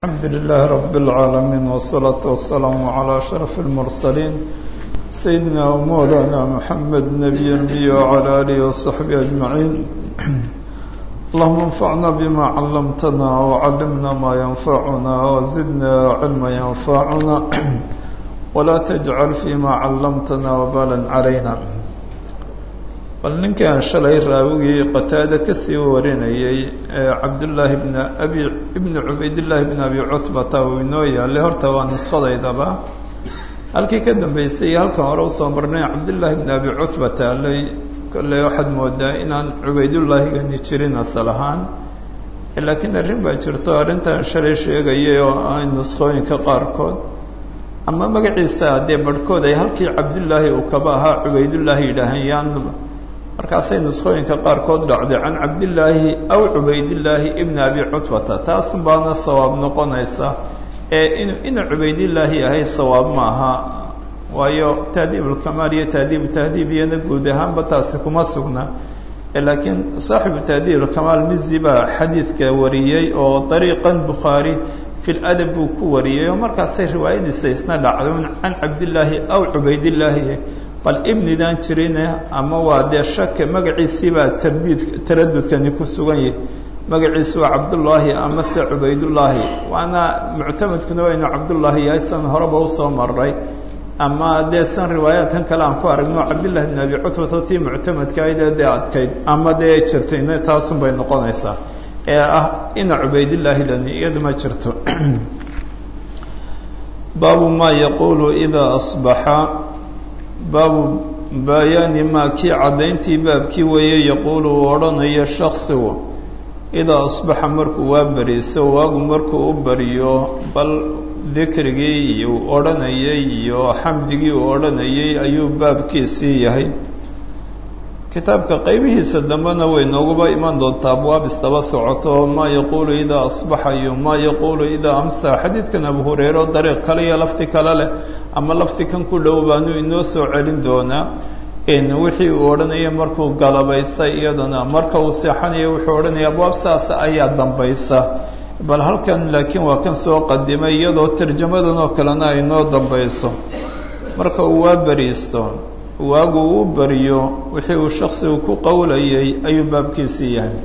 الحمد لله رب العالمين والصلاة والسلام على أشرف المرسلين سيدنا ومولانا محمد نبي النبي وعلى آله وصحبه أجمعين اللهم انفعنا بما علمتنا وعلمنا ما ينفعنا وزدنا علما ينفعنا ولا تجعل فيما علمتنا وبالا علينا bal ninkan shalay raawigii qataada kasii warinayay ee cabdullaahi bn abi ibni cubaydillaahi bn abi cutbata uu inoo yaalay horta waa nuskhadaydaba halkii ka dambeysay iyo halkan hore usoo marnay cabdullaahi bn abi cutbata alay kolley waxaad moodaa inaan cubaydullaahigani jirin asal ahaan laakiin arrin baa jirto arrintan shalay sheegayay oo ay nuskhooyinka qaarkood ama magaciisa dee barhkood ay halkii cabdullaahi uu kaba ahaa cubaydullaahi yidhaahayaan markaasay nuskhooyinka qaarkood dhacday can cabdillaahi aw cubaydillaahi ibni abi cutbata taasun baana sawaab noqonaysa ee inuu ina cubaydillaahi yahay sawaab ma aha waayo tahdiibulkamaal iyo tahdiibu tahdiib iyana guud ahaanba taasi kuma sugna laakiin saaxibu tahdiibulkamaal mizi baa xadiidka wariyey oo dariiqan bukhaari fi ladab buu ku wariyey oo markaasay riwaayadiisa isna dhacday can cabdillaahi aw cubaydillaahi bal ibnidan jirine ama waa dee shake magaciisii baa tardiid taradudkani ku sugan yahay magaciisi waa cabdullaahi ama se cubaydullaahi waana muctamadkuna waa inuu cabdullaahi yahay san horeba usoo maray ama dee san riwaayaadkan kale aan ku aragno cabdillahi bn abi cutbata tii muctamadka aydee dee adkayd ama dee jirtayna taasun bay noqonaysaa ee ah ina cubaydillaahi lani iyadu ma jirto baabu maa yaquulu idaa asbaxa baabu baayaani maa kii caddayntii baabkii weeye yaquulu uu odhanayo shaksigu idaa asbaxa markuu waa beriiso waagu markuu u bariyo bal dikrigii uu odhanayay iyo xamdigii uu odhanayay ayuu baabkiisii yahay kitaabka qaybihiisa dambena way nooguba iman doontaa abwaab istaba socoto maa yaquulu idaa asbaxa iyo maa yaquulu idaa amsa xadiidkan abu hureyre oo dariiq kale iyo lafti kale leh ama lafti kan ku dhow baanu inoo soo celin doonaa wixii uu odhanaya markuu galabaystay iyadana marka uu seexanayo wuxuu odhanaya abwaab saas ayaa dambaysa bal halkan laakiin waa kan soo qadimay iyadoo tarjamadan oo kalena ay noo dambayso marka uu waa beriisto waagu uu bariyo wixii uu shaksigu ku qowlayay ayuu baabkiisii yahay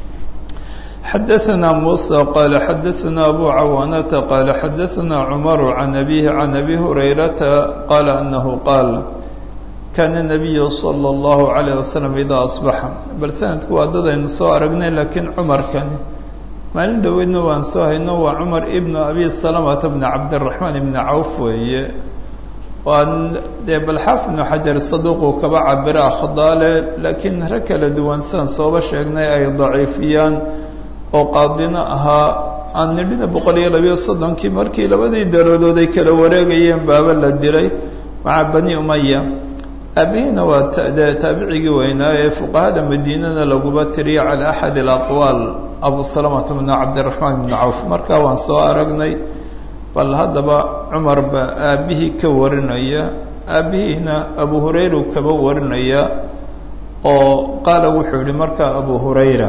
xadaثna muسى qال xadaثna abu cawaanata qال xadaثna cmar can abihi can abi hurayrata qala anahu qaal kana الnabiyu slى الlahu عalيه waslم idaa aصbaxa bal sanadku waa dadaynu soo aragnay laakiin cumarkani maalin dhoweydna waan soo hayno waa cumar ibn abi salamata bn cabdالرaحmaan ibn cawf weeye waa dee balxaaf ibnu xajar saduuquu kaba cabira khadaale laakiin rag kala duwan sidan sooba sheegnay ay daciifiyaan oo qaadino ahaa aan nidhina boqol iyo labiyo soddonkii markii labadii daradood ay kala wareegayeen baaba la dilay maca bani umaya aabihiina waa tde taabicigii weynaa ee fuqahada madiinana laguba tiriya cala axad alaqwaal abu salamata bnu cabdiraxmaan ibnu cawf markaa waan soo aragnay bal haddaba cumar baa aabbihii ka warinaya aabbihiina abu hurayra uu kaba warinaya oo qaala wuxuu yihi markaa abu hurayra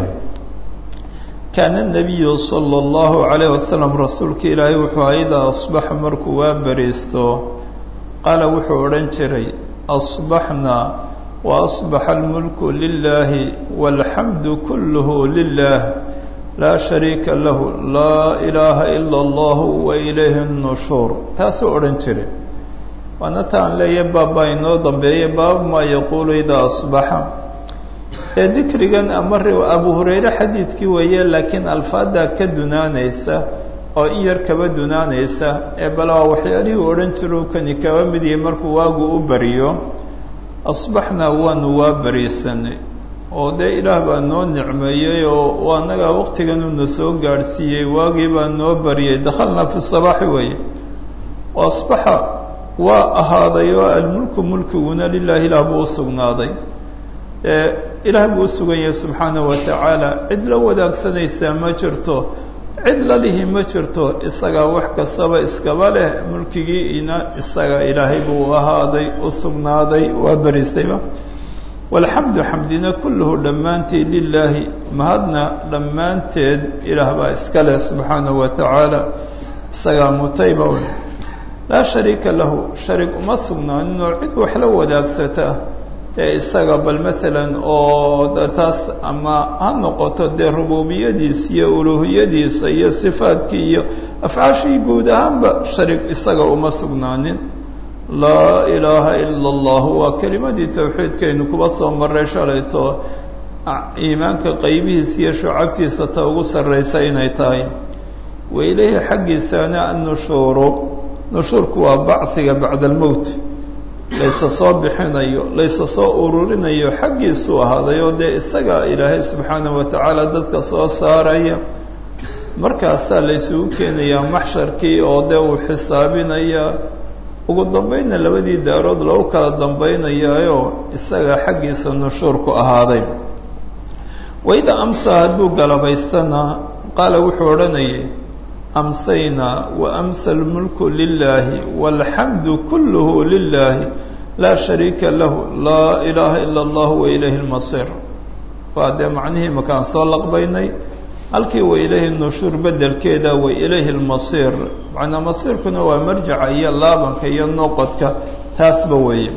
kaana الnabiyu salى اllahu عalayه wasalam rasuulka ilaahay wuxuu aha idaa asbaxa markuu waa beriisto qaala wuxuu odhan jiray asbaxna waasbaxa اlmulku lilahi wاlxamdu kulluhu lilah laa shariika lahu laa ilaaha ila allahu wa ilayhi الnushuur taasuu odhan jiray waana taan leeya baabbaa inoo dambeeya baabu maa yaquulu idaa asbaxa ee dikrigan ama abu hurayre xadiidkii weeye laakiin alfaaddaa ka dunaanaysa oo in yar kaba dunaanaysa ee bale waa waxyaalihii u odhan jiruu kani kaba mid yahay markuu waagu u bariyo asbaxnaa waanu waa bariisanay oo dee ilaah baa noo nicmeeyey oo annagaa waqtiganuuna soo gaadhsiiyey waagii baa noo bariyey dakhalnaa fi sabaaxi weeye oo asbaxa waa ahaaday oo almulku mulkiguna lilahi ilaah buu u sugnaaday ilaah buu u sugan yahay subxaanahu wa tacaala cid la wadaagsanaysaa ma jirto cid la lihi ma jirto isagaa wax kastaba iskaba leh mulkigiina isaga ilaahay buu ahaaday u sugnaaday waa beriistayba walxamdu xamdina kulluhu dhammaanteed lilaahi mahadna dhammaanteed ilaah baa iska leh subxaanahu wa tacaala isagaa mutayba laa shariika lahu sharig uma sugnaaninoo cid wax la wadaagsata dee isaga bal maalan oo taas ama ha noqoto dee rububiyadiisa iyo uluuhiyadiisa iyo sifaadkii iyo afcaashii guud ahaanba sharig isaga uma sugnaanin laa ilaaha ila allahu waa kelimadii towxiidkaynu kuba soo maray shalayto iimaanka qaybihiisa iyo shucabtiisa ta ugu sarraysa inay tahay wa ilayhi xaggiisana annushuuru nushuurku waa bachiga bacda almowt laysa soo bixinayo laysa soo ururinayo xaggiisuu ahaaday oo dee isaga ilaahay subxaanahu wa tacaala dadka soo saaraya markaasaa laysugu keenayaa maxsharkii oo dee uu xisaabinaya ugu dambaynna labadii daarood lagu kala dambaynayaayo isaga xaggiisa nushuurku ahaaday waida amsa hadduu galabaystana qaala wuxuu odhanayay amsaynaa wa amsa almulku lilaahi walxamdu kulluhu lilaahi laa shariika lahu laa ilaaha ila allah wa ilayhi lmasiir waa dee macnihii makaan soo laqbaynay halkii wa ilayhi nushuur bedelkeeda wa ilayhi lmasiir macnaa masiirkuna waa marjaca iyo laabanka iyo noqodka taasba weeye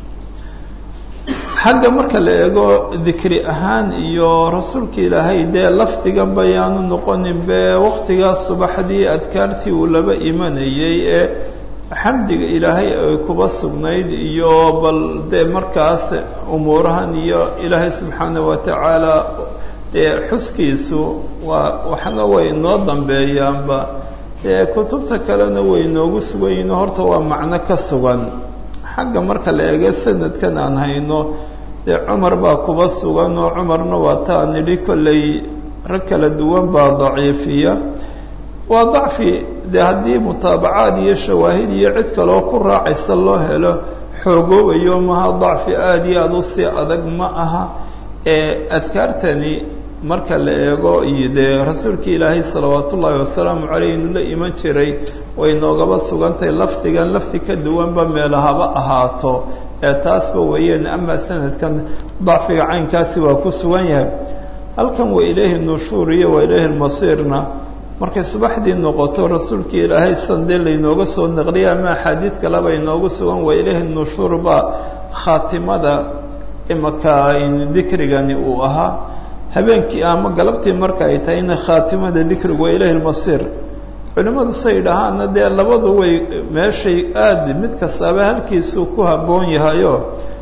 xagga marka la eego dikri ahaan iyo rasuulka ilaahay dee lafdigan bayaanu noqonin be waqtigaas subaxdii adkaartii uu laba imanayay ee xamdiga ilaahay ay kuba sugnayd iyo bal dee markaas umuurahan iyo ilaahay subxaana wa tacaala dee xuskiisu waa waxna way inoo dambeeyaanba dee kutubta kalena way inoogu sugan yihin horta waa macno ka sugan xagga marka la eego sanadkan aan hayno dee cumar baa kuba sugan oo cumarna waa taa nidhi kollay rag kala duwan baa daciifiya waa dacfi dee haddii mutaabacaad iyo shawaahid iyo cid kaloo ku raacaysa loo helo xoogoobayo maha dacfi aada iyo aada u sii adag ma aha ee adkaartani marka la eego iyo dee rasuulkii ilaahay salawaat ullaahi wasalaamu caleyh inuu la iman jiray way noogaba sugantahay lafdigan lafdi ka duwanba meelahaba ahaato ee taasba weeyeen amaa sanadkan dacfiga caynkaasi waa ku sugan yahay halkan wa ilayhi nushuur iyo wa ilayhi lmasiirna markay subaxdii noqoto rasuulkii ilaahay san dee laynooga soo naqliyay ama axaadiid kaleba inoogu sugan wa ilayhi nushuur baa khaatimada imaka dikrigani uu ahaa habeenkii ama galabtii marka ay tahay in khaatimada dikrigu wa ilayhi lmasiir culimmadu say dhahaana dee labadu way meeshay aada mid kastaaba halkiisuu ku habboon yahayo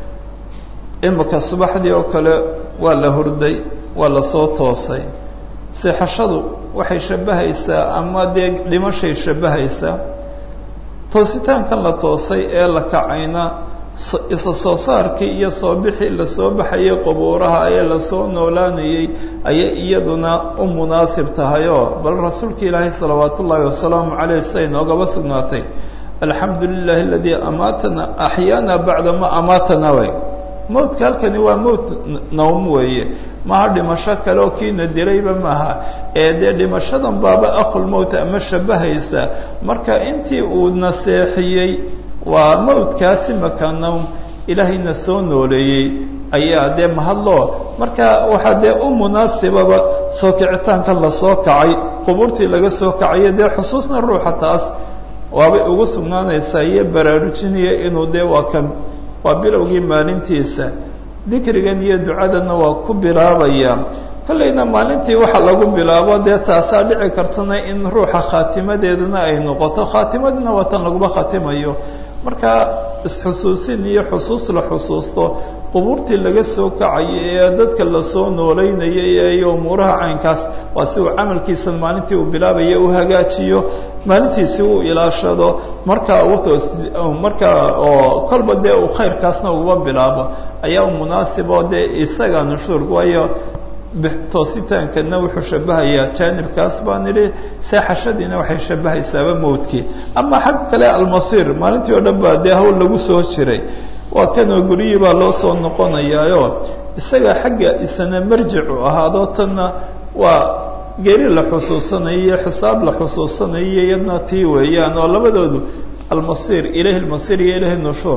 imika subaxdii oo kale waa la hurday waa lasoo toosay seexashadu waxay shabbahaysaa ama dee dhimashay shabbahaysaa toositaankan la toosay ee la kacayna isa soo saarkii iyo soo bixii lasoo baxayay qubuuraha ee lasoo noolaanayay ayay iyaduna u munaasib tahayoo bal rasuulka ilaahay salawaat ullaahi wasalaamu caleyh siday noogaba sugnaatay alxamdu lilahi aladii amaatana axyaana bacda ma amaatana way mowtka halkani waa mowt nowm weeye maha dhimasho kale oo kiina dilayba maaha ee dee dhimashadan baaba akhulmowt ama shabahaysa marka intii uu naseexiyey waa mawdkaasi maka nowm ilaahayna soo nooleeyey ayaa dee mahadloo marka waxaa dee u munaasibaba soo kicitaankan lasoo kacay qubuurtii laga soo kacayo dee xusuusna ruuxa taas waabay ugu sugnaanaysaa iyo baraarujinaya inuu dee waa kan waa bilowgii maalintiisa dikrigan iyo ducadanna waa ku bilaabaya kollayna maalintii waxa lagu bilaabo dee taasaa dhici kartana in ruuxa khaatimadeedana ay noqoto khaatimadina waa tan laguma khatimayo marka isxusuusin iyo xusuus la xusuusto qubuurtii laga soo kacayo ee dadka lasoo noolaynayay iyo umuuraha caynkaas waa si uu camalkiisa maalintii uu bilaabaya u hagaajiyo maalintiisi uu ilaashado marka marka oo kolba dee uu khayrkaasna uguba bilaabo ayaa u munaasib oo dee isaga nushuurka waayo toositaankana wuxuu shabahayaa jaanibkaas baan idhi seexashadiina waxay shabahaysaaba mowdkii ama xag kale almasiir maalintii oo dhan baa dee hawl lagu soo jiray waa kanoo guryihii baa loo soo noqonayaayo isaga xagga isana marjicu ahaado tanna waa geri la xusuusanayo iyo xisaab la xusuusanayo iyadna tii weeyaan oo labadoodu almasiir ilahi lmasiir iyo ilahi nushuur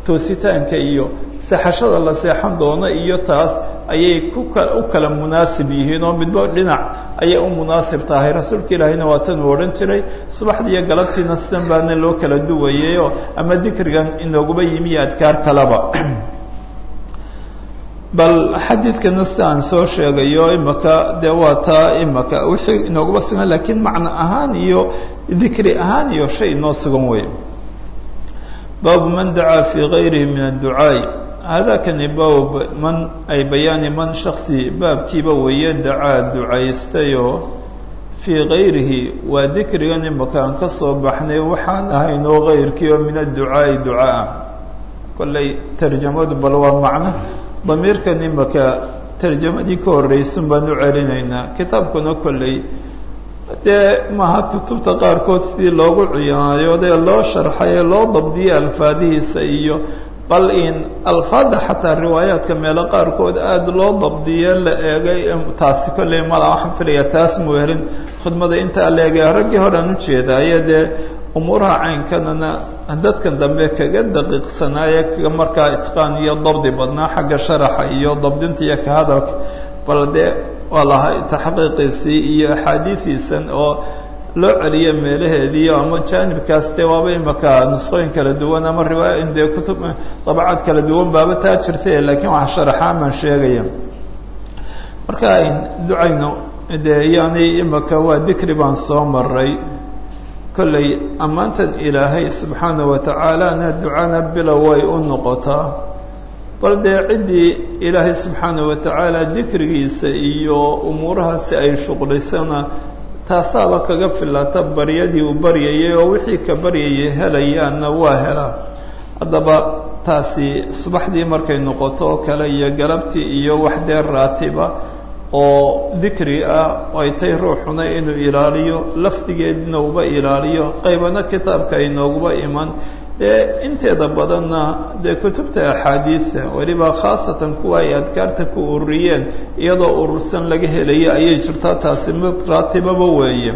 toositaanka iyo seexashada la seexan doono iyo taas ayay ku u kala munaasib yihiin oo midba dhinac ayay u munaasib tahay rasuulka ilaahayna waa tan uu odhan jiray subaxdii iyo galabtiina sidan baana loo kala duwayayoo ama dikrigan inooguba yimi iyo adkaar kaleba bal xadiidkana si aan soo sheegayo imaka dee waa taa imaka wixii inooguba sugan lakiin macno ahaan iyo dikri ahaan iyo shay inoo sugan wey baabu man dacaa fii gayrihi min adducaa'i haadakani bab man ay bayaani man shaksi baabkiiba weeye dacaa ducaystayoo fii gayrihi waa dikrigan imaka aan ka soo baxnay waxaan ahaynoo gayrkii oo min adducaa'i ducaa kollay tarjamadu bal waa macno damiirkan imaka tarjamadii ka horreysun baan u celinaynaa kitaabkuna kolley dee maaha kutubta qaarkood sidii loogu ciyaayodee loo sharxay ee loo dabdiyey alfaadihiisa iyo bal in alfaadda xataa riwaayaadka meelo qaarkood aada loo dabdiye la eegay taasi kolley mala waxaan filayaa taas muu helin khudmada intaa la eegay raggii horean ujeedaayo dee umuuraha caynkanana dadkan dambe kaga daqiiqsanaaye kaga markaa itqaan iyo dabdi badnaa xagga sharaxa iyo dabdinta iyo ka hadalka bal dee waa lahaa taxqiiqiisii iyo axaadiidiisan oo loo celiyo meelaheediiyo ama jaanibkaas dee waaba imaka nusqooyin kala duwan ama riwaaya dee kutub dabacaad kala duwan baaba taa jirta laakiin waxa sharaxaan baan sheegaya marka ducayno dee yani imaka waa dikri baan soo maray kolley ammaantan ilaahay subxaana wa tacaalana ducana bilow way u noqotaa bal dee ciddii ilaahay subxaana wa tacaala dikrigiisa iyo umuurahaasi ay shuqlisana taasaaba kaga filata baryadii uu baryayay oo wixii ka baryayay helayaanna waa helaa haddaba taasi subaxdii markay noqoto oo kale iyo galabtii iyo wax dee raatiba oo dikri ah ay tay ruuxuna inuu ilaaliyo lafdigeedna uba ilaaliyo qaybana kitaabka inooguba iman dee inteeda badanna dee kutubta axaadiida weliba khaasatan kuwa ay adkaarta ku ururiyeen iyadoo urursan laga helaya ayay jirtaa taasi mid raatibaba weeye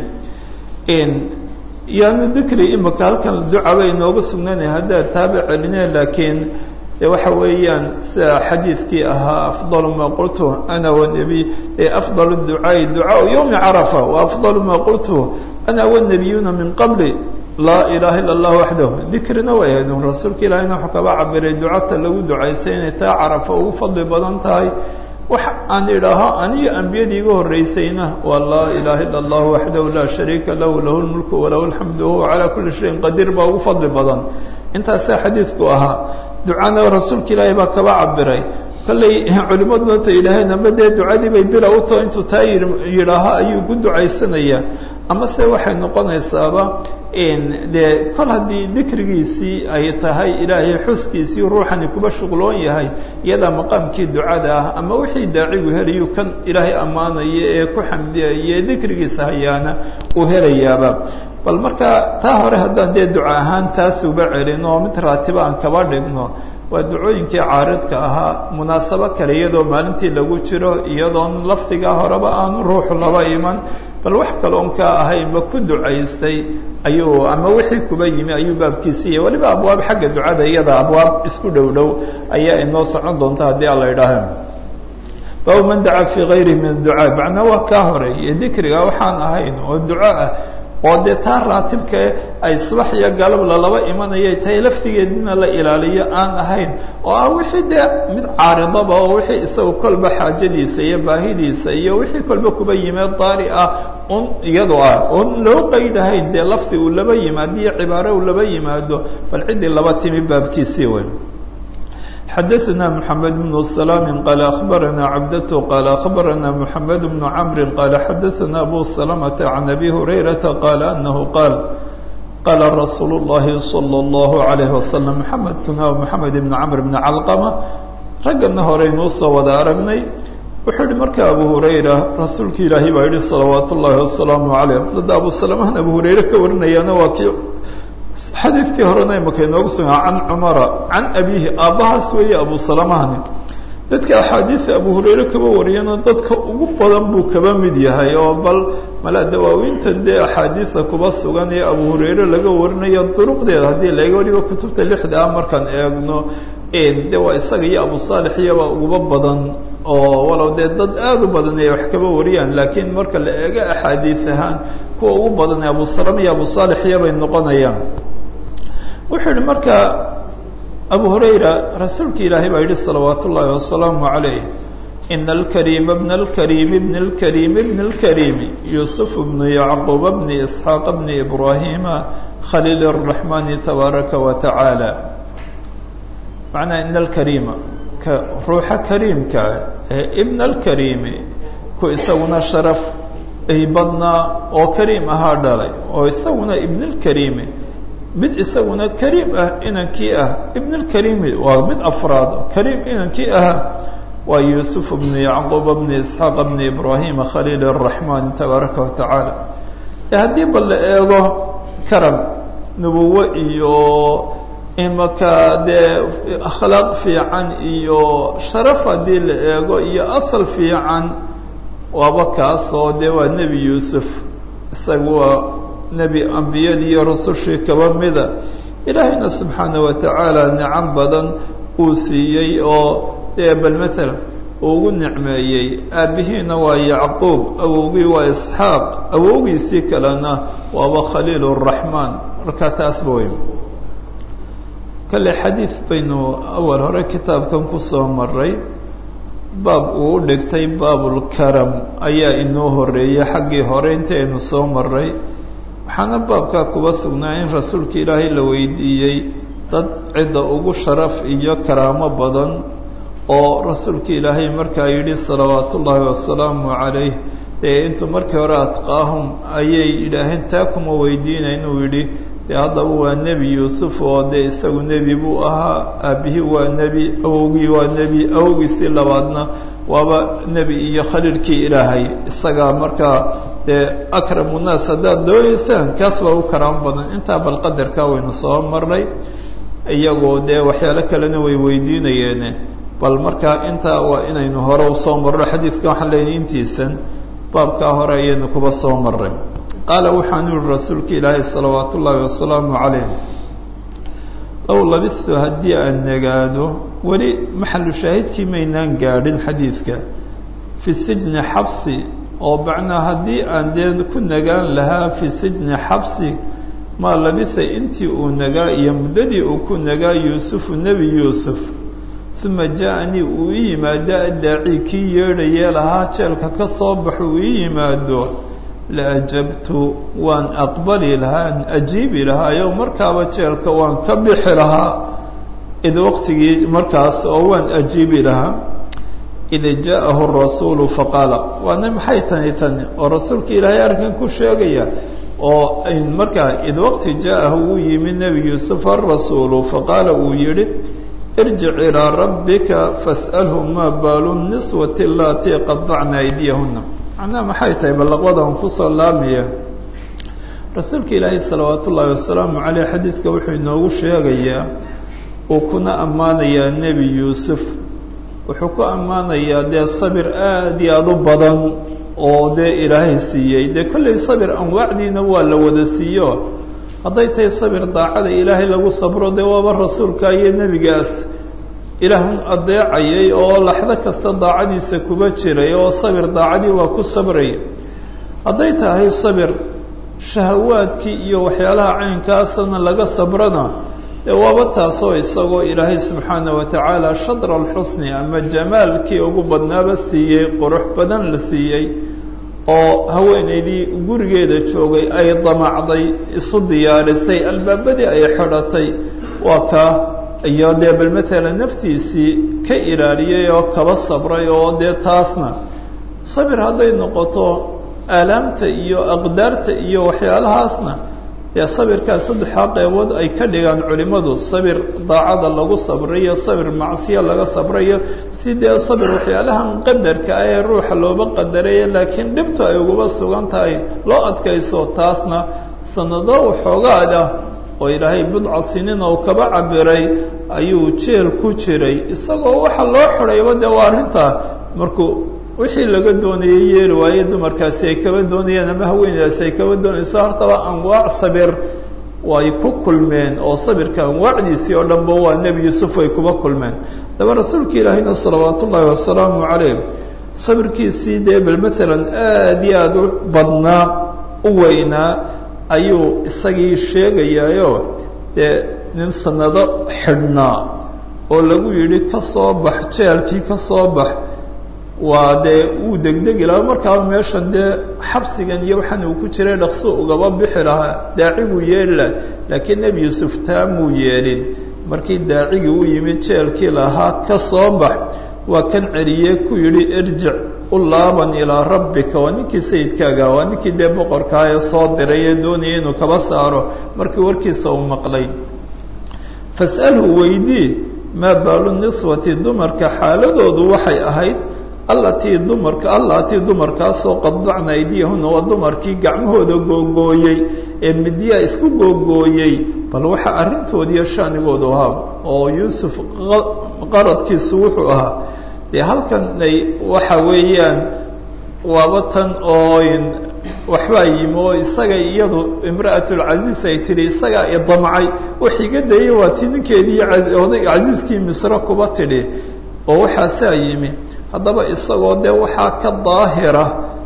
yaanu dikri imika halkan ducaba inooga sugnaanay haddaad taaba celineen laakiin de waxa weeyaan sida xadiidkii ahaa afdalu maa qultu ana wanabiy afdal ducaai ducaau yowmi carafa waafdalu maa qultu ana wanabiyuuna min qabli laa ilaha illa allah waxdahu dikrina way ahayd un rasuulka ilaahina wuxuu kaba cabiray ducata lagu ducaysay inay taa carafa ugu fadli badan tahay wax aan idhaaho aniyo ambiyadii iga horreysayna waa laa ilaha illa allah waxdahu laa shariika lahu lahu lmulku walahu alxamdu wahuwa calaa kulli shayin qadiir baa ugu fadli badan intaasaa xadiidku ahaa ducana rasuulka ilaahay baa kaba cabiray kolley culimaduna ta yidhaaheen ama dee ducadii bay bila u taho intuu taa yidhaaho ayuu ku ducaysanayaa ama se waxay noqonaysaaba dee kol haddii dikrigiisii ay tahay ilaahay xuskiisii ruuxani kuba shuqloon yahay iyadaa maqaamkii ducada ah ama wixii daacigu helayu kan ilaahay ammaanaya ee ku xamdiyaya ee dikrigiisa hayaana uu helayaaba bal marka taa hore haddaan dee duca ahaan taas uba celin oo mid raatiba aan kaba dhigno waa ducooyinkii caaridka ahaa munaasabo kale iyadoo maalintii lagu jiro iyadoon lafdigaa horeba aanu ruuxu laba iman bal wax kaloon ka ahaynba ku ducaystay ayuu ama wixii kuba yimi ayuu baabkiisiiya weliba abwaab xagga ducada iyada abwaab isku dhow dhow ayaa inoo socon doonta haddii alla idhaaha baabu man dacaa fii gayrihi min adducaa macnaa waa kaa horeeye dikriga waxaan ahayn oo duco ah oo dee taa raatibka ay subax iyo galab lalaba imanayay tahay laftigeedina la ilaaliyo aan ahayn oo ah wixii dee mid caaridaba oo wixii isaga kolba xaajadiisa iyo baahidiisa iyo wixii kolba kuba yimeed daari ah un iyado ah oon loo qaydahayn dee lafdi uu laba yimaado iyo cibaaro uu laba yimaado bal ciddii laba timi baabkiisii wey xadaثna mحamed بن سلام qال أخbarana cabdة qال أخbarana mحamed بن cمr qال xadaثna abu سلمة عن أbي هurayرaةa qال أنه qاal qاla رasuul الlahi صلى الlaه عليه وsلم mحamedkuna mحamed بن cمr بن calqمة raggana horeynuu soo wada aragnay wuxuu yihi marka abu hurayra rasuulki ilaahi baa yihi salawaat الlahi وaسلaaم عalيه dada abu سلمhan abu hurayre ka warinayaana waa kii xadiidkii horena imaka inoogu sugaa can cumara can abiihi aabbahaas weeye abu salamahani dadka axaadiida abu hurayre kaba wariyana dadka ugu badan buu kaba mid yahay oo bal mala dawaawiinta dee axaadiida kuba sugan ee abu hurayre laga warinayo duruqdeeda haddii laga waliba kutubta lixda ah markaan eegno de waa isaga iyo abu saalix iyaba uguba badan oo walow dee dad aada u badan ay wax kaba wariyaan laakiin marka la eego axaadiis ahaan kuwa ugu badan ee abu salama iyo abu saalix iyabay noqonayaan wuxuu yihi marka abu hurayra rasuulki ilaahay baa yihi salawaat ullaahi wasalaamu calayh ina alkariima bna alkariimi bni اlkariimi bni اlkariimi yuusuf bnu yacquub bni isxaaq bni ibraahima khaliil الraxmani tabaaraka wa tacaala macnaa ina alkariima ka ruuxa kariimkaa ee ibna alkariimi ku isaguna sharaf ay badnaa oo kariim ahaa dhalay oo isaguna ibn اlkariimi mid isaguna kariim ah inankii ah ibn اlkariimi waa mid afraad kariim inankii ah waa yuusuf bnu yacquub bni isxaaq bni ibraahima khaliil الraxmaan tabaaraka wa tacaala e haddii bal la eego karam nubuwo iyo imaka dee akhlaaq fiican iyo sharaf haddii la eego iyo asal fiican waaba kaasoo dee waa nebi yuusuf isaga waa nebi ambiyadii iyo rusushii kaba mida ilaahayna subxaana wa tacaala nicam badan uu siiyey oo dee bal matala uu ugu nicmeeyey aabbihiina waa yacquub awowgii waa isxaaq awowgiisii kalena waaba khaliil الraxmaan marka taasba wey kale xadiid baynu awal hore kitaabkan kusoo maray baab uu u dhigtay baabulkaram ayaa inoo horeeyey xaggii hore intaynu soo maray waxaana baabkaa kuba sugnaa in rasuulka ilaahay la weydiiyey dad cidda ugu sharaf iyo karaamo badan oo rasuulka ilaahay markaa yidhi salawaat ullaahi wasalaamu calayh dee intuu markii hore adqaahum ayay yidhaaheen taa kuma weydiina inuu yidhi dee haddaba waa nebi yuusuf oo dee isagu nebi buu ahaa aabbihii waa nebi awowgii waa nebi awowgiisii labaadna waaba nebi iyo khaliilkii ilaahay isagaa markaa dee akramu naas haddaad doonaysaan kaas baa u karaamo badan intaa bal qadarkaa waynu soo marnay iyagoo dee waxyaalo kalena way weydiinayeene bal markaa intaa waa inaynu hore usoo marno xadiidka waxaan leeyahay intiisan baabkaa hore ayaynu kuba soo maray qaala waxaanu yihi rasuulka ilaahay salawaat ullaahi wasalaamu calayh low labistu haddii aan nagaado weli maxalu shaahidkii maynaan gaadhin xadiidka fi sijni xabsi oo macnaa haddii aan dee ku nagaan lahaa fi sijni xabsi maa labisa intii uu nagaa iyo muddadii uu ku nagaa yuusufu nebi yuusuf uma jaa-nii uu ii yimaado addaaci kii yeedhayee lahaa jeelka ka soo baxo uu ii yimaado la ajabtu waan aqbali lahaa an ajiibi lahaayo markaaba jeelka waan ka bixi lahaa id waqtigii markaas oo waan ajiibi lahaa id jaaءahu rasuulu faqaala waana maxay tani tani oo rasuulka ilaahay arrinkan ku sheegaya oo markaa id waqti jaaءahu uu yimi nebi yuusuf arasuulu faqaala uu yihi irjic ilىa rabbika fas'alhu maa baalu niswati alatii qadacna aydiyahuna macnaha maxay tahay ballaqwadan kusoo laamaya rasuulka ilaahay salawaat ullaahi wasalaamu caleyh xadiidka wuxuu inoogu sheegayaa uu kuna ammaanayaa nebi yuusuf wuxuu ku ammaanayaa dee sabir aada iyo aada u badan oo dee ilaahay siiyey dee kollay sabir anwaacdiina waa la wada siiyo hadday tahay sabir daacada ilaahay lagu sabro dee waaba rasuulka iyo nebigaas ilaahun adeecayay oo laxdo kasta daacadiisa kuba jiray oo sabir daacadii waa ku sabraya hadday tahay sabir shahawaadkii iyo waxyaalaha caynkaasana laga sabrana dee waaba taasoo isagoo ilaahay subxaana wa tacaala shadra alxusni ama jamaalkii ugu badnaaba siiyey qurux badan la siiyey oo haweenaydii gurigeeda joogay ay damacday isu diyaarisay albaabadii ay xidhatay waa kaa iyo dee bal matala naftiisii ka ilaaliyey oo kaba sabray oo dee taasna sabir hadday noqoto aalaamta iyo aqdaarta iyo waxyaalahaasna dee sabirkaas saddexdaa qeybood ay ka dhigaan culimmadu sabir daacada lagu sabrayo sabir macsiya laga sabrayo si dee sabir waxyaalahan qadarka ah ee ruuxa looba qadaraya laakiin dhibtu ay uguba sugan tahay loo adkayso taasna sanado waxoogaada oo ilaahay budca siniin oo kaba cabiray ayuu jeel ku jiray isagoo waxa loo xidhayba dee waa arrintaa markuu wixii laga doonayay yeeli waaye dumarkaasi ay kaba doonayeen ama haweeneydaasi ay kaba doonayso hortaba anwaac sabir way ku kulmeen oo sabirka anwaacdiisii oo dhanba waa nebi yuusuf ay kuba kulmeen daba rasuulka ilaahayna salawaat ullaahi wasalaamu calayh sabirkiisii dee bal maalan aada iyo aada u badnaa u weynaa ayuu isagii sheegayaayo dee nin sanado xidhnaa oo lagu yidhi ka soo bax jeelkii ka soo bax waa dee wuu degdegi lahaa markaaba meeshan dee xabsigan iyo waxaan uu ku jiray dhaqso ugaba bixi lahaa daaciguu yeeli laha laakiin nebi yuusuf taamuu yeelin markii daacigii u yimid jeelkii lahaa ka soo bax waa kan celiyee ku yidhi irjic u laaban ilaa rabbika waa ninkii sayidkaaga waa ninkii dee boqorkaa ee soo diray ee doonaya inuu kaba saaro markii warkiisa uu maqlay fas'alhu weydii maa baalu niswati dumarka xaaladoodu waxay ahayd allatii dumarka allatii dumarkaasoo qadacna aydiyahuna waa dumarkii gacmahooda googooyey ee midyaa isku googooyey bal waxa arrintoodiiyo shanigoodu ahaa oo yuusuf qaradkiisu wuxuu ahaa dee halkan ay waxa weeyaan waaba tan oo waxbaa yimi oo isaga iyadu imra'atulcasiis ay tidhi isagaa idamcay wax iga dayay waa ti ninkeedii oday casiiskii misre kuba tidhi oo waxaasaa yimi haddaba isagoo dee waxaa ka daahira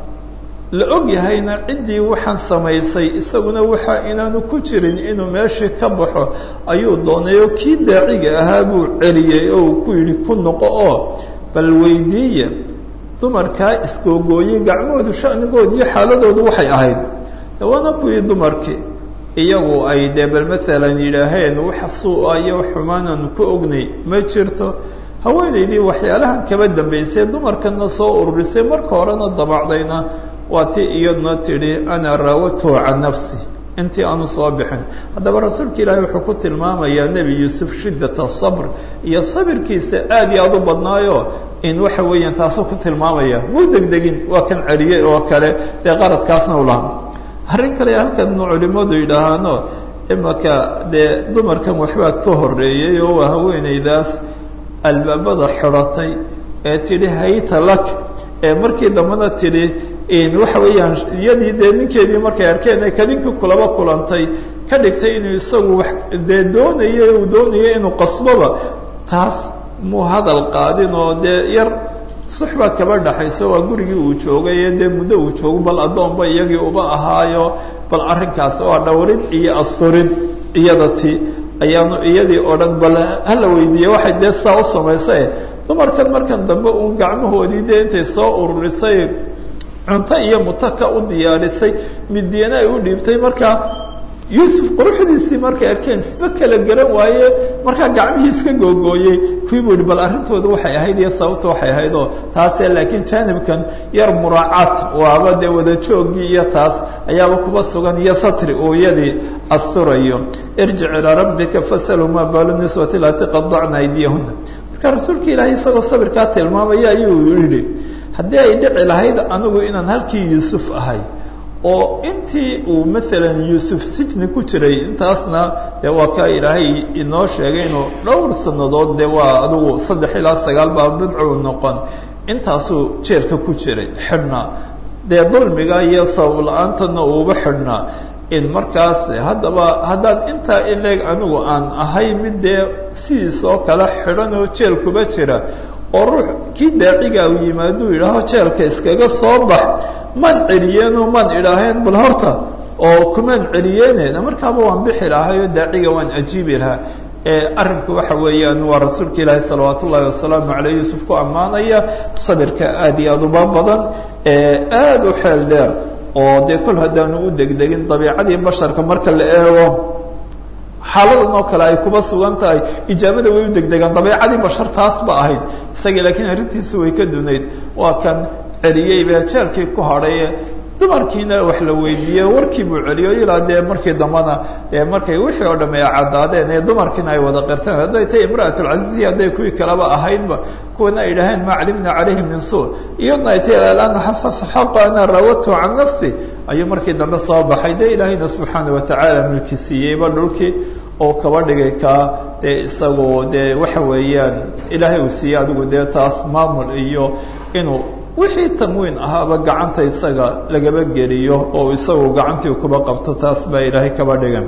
la og yahayna ciddii waxaan samaysay isaguna waxa inaanu ku jirin inuu meeshii ka baxo ayuu doonay oo kii daaciga ahaa buu celiyey oo uu ku yidhi ku noqo oo bal weydiiya dumarkaa isgoogooyey gacmahoodu shanigood iyo xaaladoodu waxay ahayd waana kuwii dumarkii iyagu ay dee bal maalan yidhaaheen wax suu-a iyo xumaananu ku ognay ma jirto haweenaydii waxyaalahan kaba dambaysay dumarkana soo ururisay marka horena dabacdayna waa ti iyaduna tidhi ana raawatuhu can nafsi intii aanu soo bixin haddaba rasuulka ilaahay wuxuu ku tilmaamayaa nebi yuusuf shiddata sabr iyo sabirkiisa aad iyo aada u badnaayo in waxa weeyaan taasuu ku tilmaamaya muu degdegin waa kan celiyey oo kale dee qaradkaasna u lahaa arrin kale halkan culimadu yidhaahaano imaka dee dumarkan waxbaa ka horeeyey oo waa haweenaydaas albaabada xidhatay ee tidhi hayta lak ee markii dambena tidhi waxa weeyaan iyadii dee ninkeedii markay arkeen ee kadinkii kulaba kulantay ka dhigtay inuu isagu wax dee doonaya uu doonaya inuu qasboba taas muu hadal qaadin oo dee yar suxbaa kaba dhaxayso waa gurigii uu joogay ee dee muddo uu joogo bal addoonba iyagii uba ahaayo bal arrinkaas waa dhowrid iyo asturid iyada ti ayaanu iyadii oo dhan bal hala weydiiye waxay dee saa u samaysae dumarkan markan dambe uun gacmahoodii dee intay soo ururisay cunto iyo mutaka u diyaarisay midyana ay u dhiibtay markaa yuusuf quruxdiisii markay arkeen isba kala garan waaye markaa gacmihii iska googooyey kuwii buu yihi bal arrintooda waxay ahayd iyo sababta waxay ahayd oo taase laakiin jaanibkan yar muraacaat waaba dee wada joogii iyo taas ayaaba kuba sugan iyo satri uu iyadii asturayo irjic ilaa rabbika fasaluu maa baalu niswati lati qadacna aydiyahuna marka rasuulka ilaahay isagoo sabirkaa tilmaamaya ayuu yidhi haddii ay dhici lahayd anigu inaan halkii yuusuf ahay oo intii uu maalan yuusuf sijni ku jiray intaasna dee waa kaa ilaahay inoo sheegay inuu dhowr sannadood dee waa adigu saddex ilaa sagaal baa bidcuu noqon intaasuu jeelka ku jiray xidhnaa dee dulmiga iyo sabab la-aantana uuba xidhnaa in markaas haddaba haddaan intaa ileeg anigu aan ahay mid dee sidiisoo kale xidhan oo jeel kuba jira oo ruux kii daaciga uu yimaaduu yidhaaho jeelka iskaga soo bax maan celiyeenoo maan idhaaheen bal horta oo kumaan celiyeeneena markaaba waan bixi lahay oo daaciga waan ajiibi lahaa arrinku waxa weeyaan waa rasuulka ilaahi salawaat ullaahi wasalaamu caleyh yuusuf ku ammaanaya sabirka aad iyo aad uba badan aada u xeel dheer oo dee kol haddaanu u degdegin dabiicadii basharka marka la eego xaaladan oo kale ay kuba sugan tahay ijaabada way u degdegaan dabeicadii bashar taas ba ahayd isagii laakiin arrintiisu way ka dunayd waa kan celiyey bee jeelkii ku hadhay dumarkiina wax la weydiiye warkii buu celiyo ilaa dee markii dambana dee markay wixii oo dham ay caddaadeen ee dumarkiina ay wada qirteen hadday tay imra'atulcaziizi hadday kuwii kaleba ahaydba kuwana ay dhaheen maa calimna calayhi min suu iyadna ay tay alana xasasa xaqa ana raawatu can nafsi ayuu markii dambe soo baxay dee ilaahayna subxaana watacaala milki siiyeyba dhulkii oo kaba dhigay kaa dee isagoo dee waxa weeyaan ilaahay uu siiyey adigu dee taas maamul iyo inuu wixii tamwiin ahaaba gacanta isaga lagaba geliyo oo isagu gacantii kuba qabto taas baa ilaahay kaba dhigan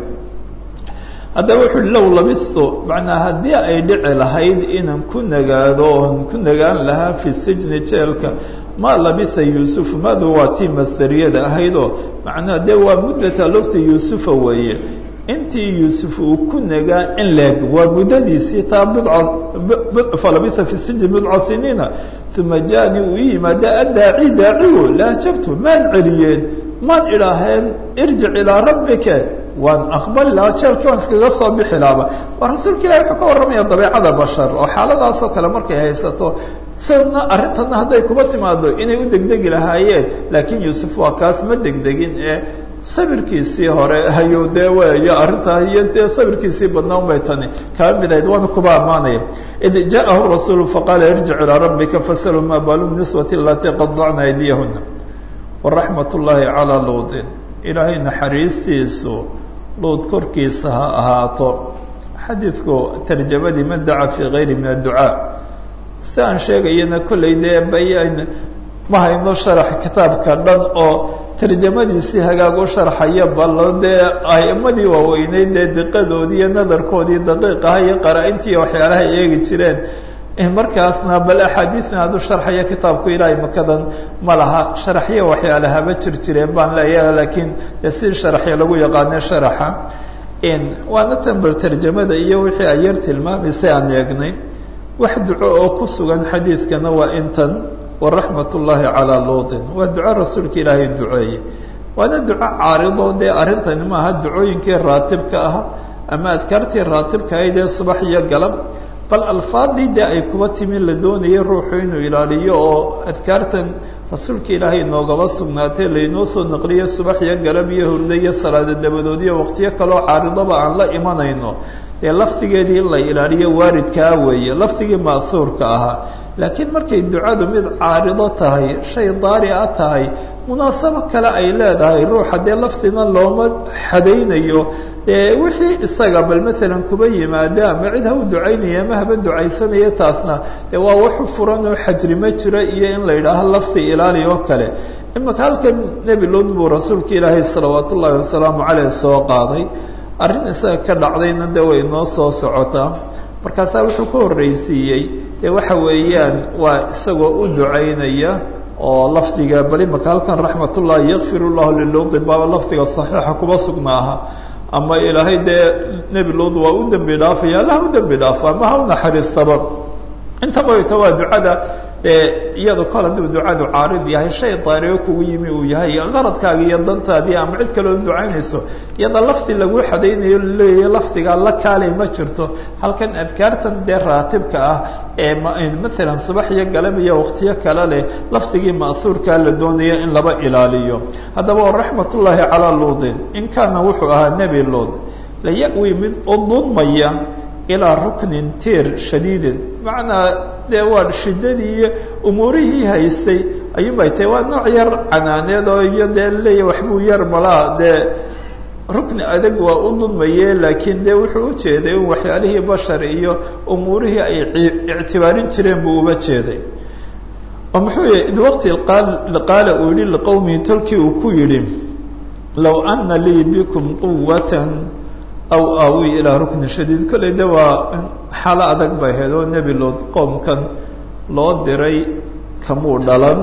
haddaba wuxu uhi low labistu macnaa haddii ay dhici lahayd inaan ku nagaado oon ku nagaan lahaa fi sijni jeelka maa labisa yuusufu maadu waa tii masderiyada ahaydoo macnaha dee waa muddata lufti yuusufa weeye intii yuusuf uu ku nagaa in leeg waa muddadiisii taa bidca falabisa fi sijni bidca siniina uma jaani uu ii yimaada addaaci daacigu laajabtu maan celiyeen maan idhaaheen irjic ilaa rabbika waan aqbali lahaa jeelkii waan iskaga soo bixi lahaaba waa rasuulka ilahi wuxuu ka warramaya dabeicada bashar oo xaaladaasoo kale markay haysato sidna arrintanna hadday kuba timaado inay u degdegi lahaayeen laakiin yuusuf waa kaas ma degdegin ee sabirkiisii hore ayuu dee weeyo arrintaa iyo dee sabirkiisii badnaa unbay tani kaa mid ahayd waana kuba ammaanaya id jaahu rasuulu faqaala irjic ilaa rabbika fasaluu maa baalu niswati alatii qadacna aydiyahuna waraxmat ullaahi calaa luudin ilaahay naxariistiisu luud korkiisa ha ahaato xadiidku tarjamadii man daca fii kayri min adducaa si aan sheegayana kollay dee bayan ma hayno sharax kitaabka dhan oo tarjamadiisii hagaag u sharxaya ballo dee a'imadii waaweyneyd dee diqadoodii iyo nadarkoodii daqiiqaha iyo qaraa-intii iyo waxyaalaha eegi jireen markaasna bal axaadiisna hadduu sharxaya kitaabku ilaahay makadan ma laha sharaxyo waxyaalahaba jir jireen baan leeyaha laakiin dee sidii sharaxyo lagu yaqaane sharaxa waana tan bal tarjamada iyo wixii ay yar tilmaamaysay aan eegnay wax duco oo ku sugan xadiidkana waa intan waraxmat ullaahi calaa luutin waa duco rasuulka ilaahay duceeye waana duco caarido dee arrintani maaha ducooyinkii raatibka ah ama adkaartii raatibka ahayd ee subax iyo galab bal alfaadii dee ay kuba timi la doonayay ruuxu inuu ilaaliyo oo adkaartan rasuulka ilaahay noogaba sugnaatay laynoo soo naqliyo subax iyo galab iyo hurdo iyo salaada dabadood iyo waqtiyo kaloo caaridoba aan la imanayno dee lafdigeedii in la ilaaliyo waaridkaa weeye lafdigii ma'huurka ahaa laakiin markay ducadu mid caarido tahay shay daari a tahay munaasabo kale ay leedahay ruuxa dee lafdina looma xadaynayo dee wixii isaga bal maalan kuba yimaada ama cid ha u ducaynaya ama haba ducaysanaya taasna dee waa waxu furan oo xajri ma jiro iyo in la yidhaaho lafdi ilaali oo kale imaka halkan nebi lood buu rasuulka ilaahay salawaat ullaahi wasalaamu caleyh soo qaaday arrin isaga ka dhacdayna dee way noo soo socotaa markaasaa wuxuu ka horreysiiyey dee waxa weeyaan waa isagoo u ducaynaya oo lafdiga bal imaka halkan raxmatullahi yakfir llahu liluudi baaba lafdiga saxiixa kuba sugnaaha ama ilaahay dee nebi luud waa u dembi dhaafaya allah u dembi dhaafo ama ha u naxariistaba intaba ta waa ducada iyado kol hadduu ducadu caarid yahay shay daariyo kugu yimi uu yahay qaradkaaga iyo dantaadii ama cid kaleo ducaynayso iyada lafdi lagu xadaynayo laleeyahy lafdigaa la kaalay ma jirto halkan adkaartan dee raatibka ah ee maalan subax iyo galab iyo waqtiyo kale leh lafdigii ma'huurkaa la doonaya in laba ilaaliyo haddaba raxmat ullaahi calaa luudin in kaana wuxuu ahaa nebi luud la ya-wi mid u dudmaya ilaa ruknin tiir shadiidin macnaa dee waa shiddadii iyo umuurihii haystay ayuunbay tahay waa nooc yar canaaneed oo iyo dee leeya waxbuu yar malaa dee rukni adag waa u dudmaye laakiin dee wuxuu u jeeday in waxyaalihii bashar iyo umuurihii ay ictibaarin jireen buu uba jeeday oo muxuu yihi id waqti qaala uu yihi liqowmihi tolkii uu ku yidhi low ana lii bikum quwatan aw aawi ilaa ruknin shadiid kolley de waa xaalo adag bay ahayd oo nebi lood qoomkan loo diray kamuu dhalan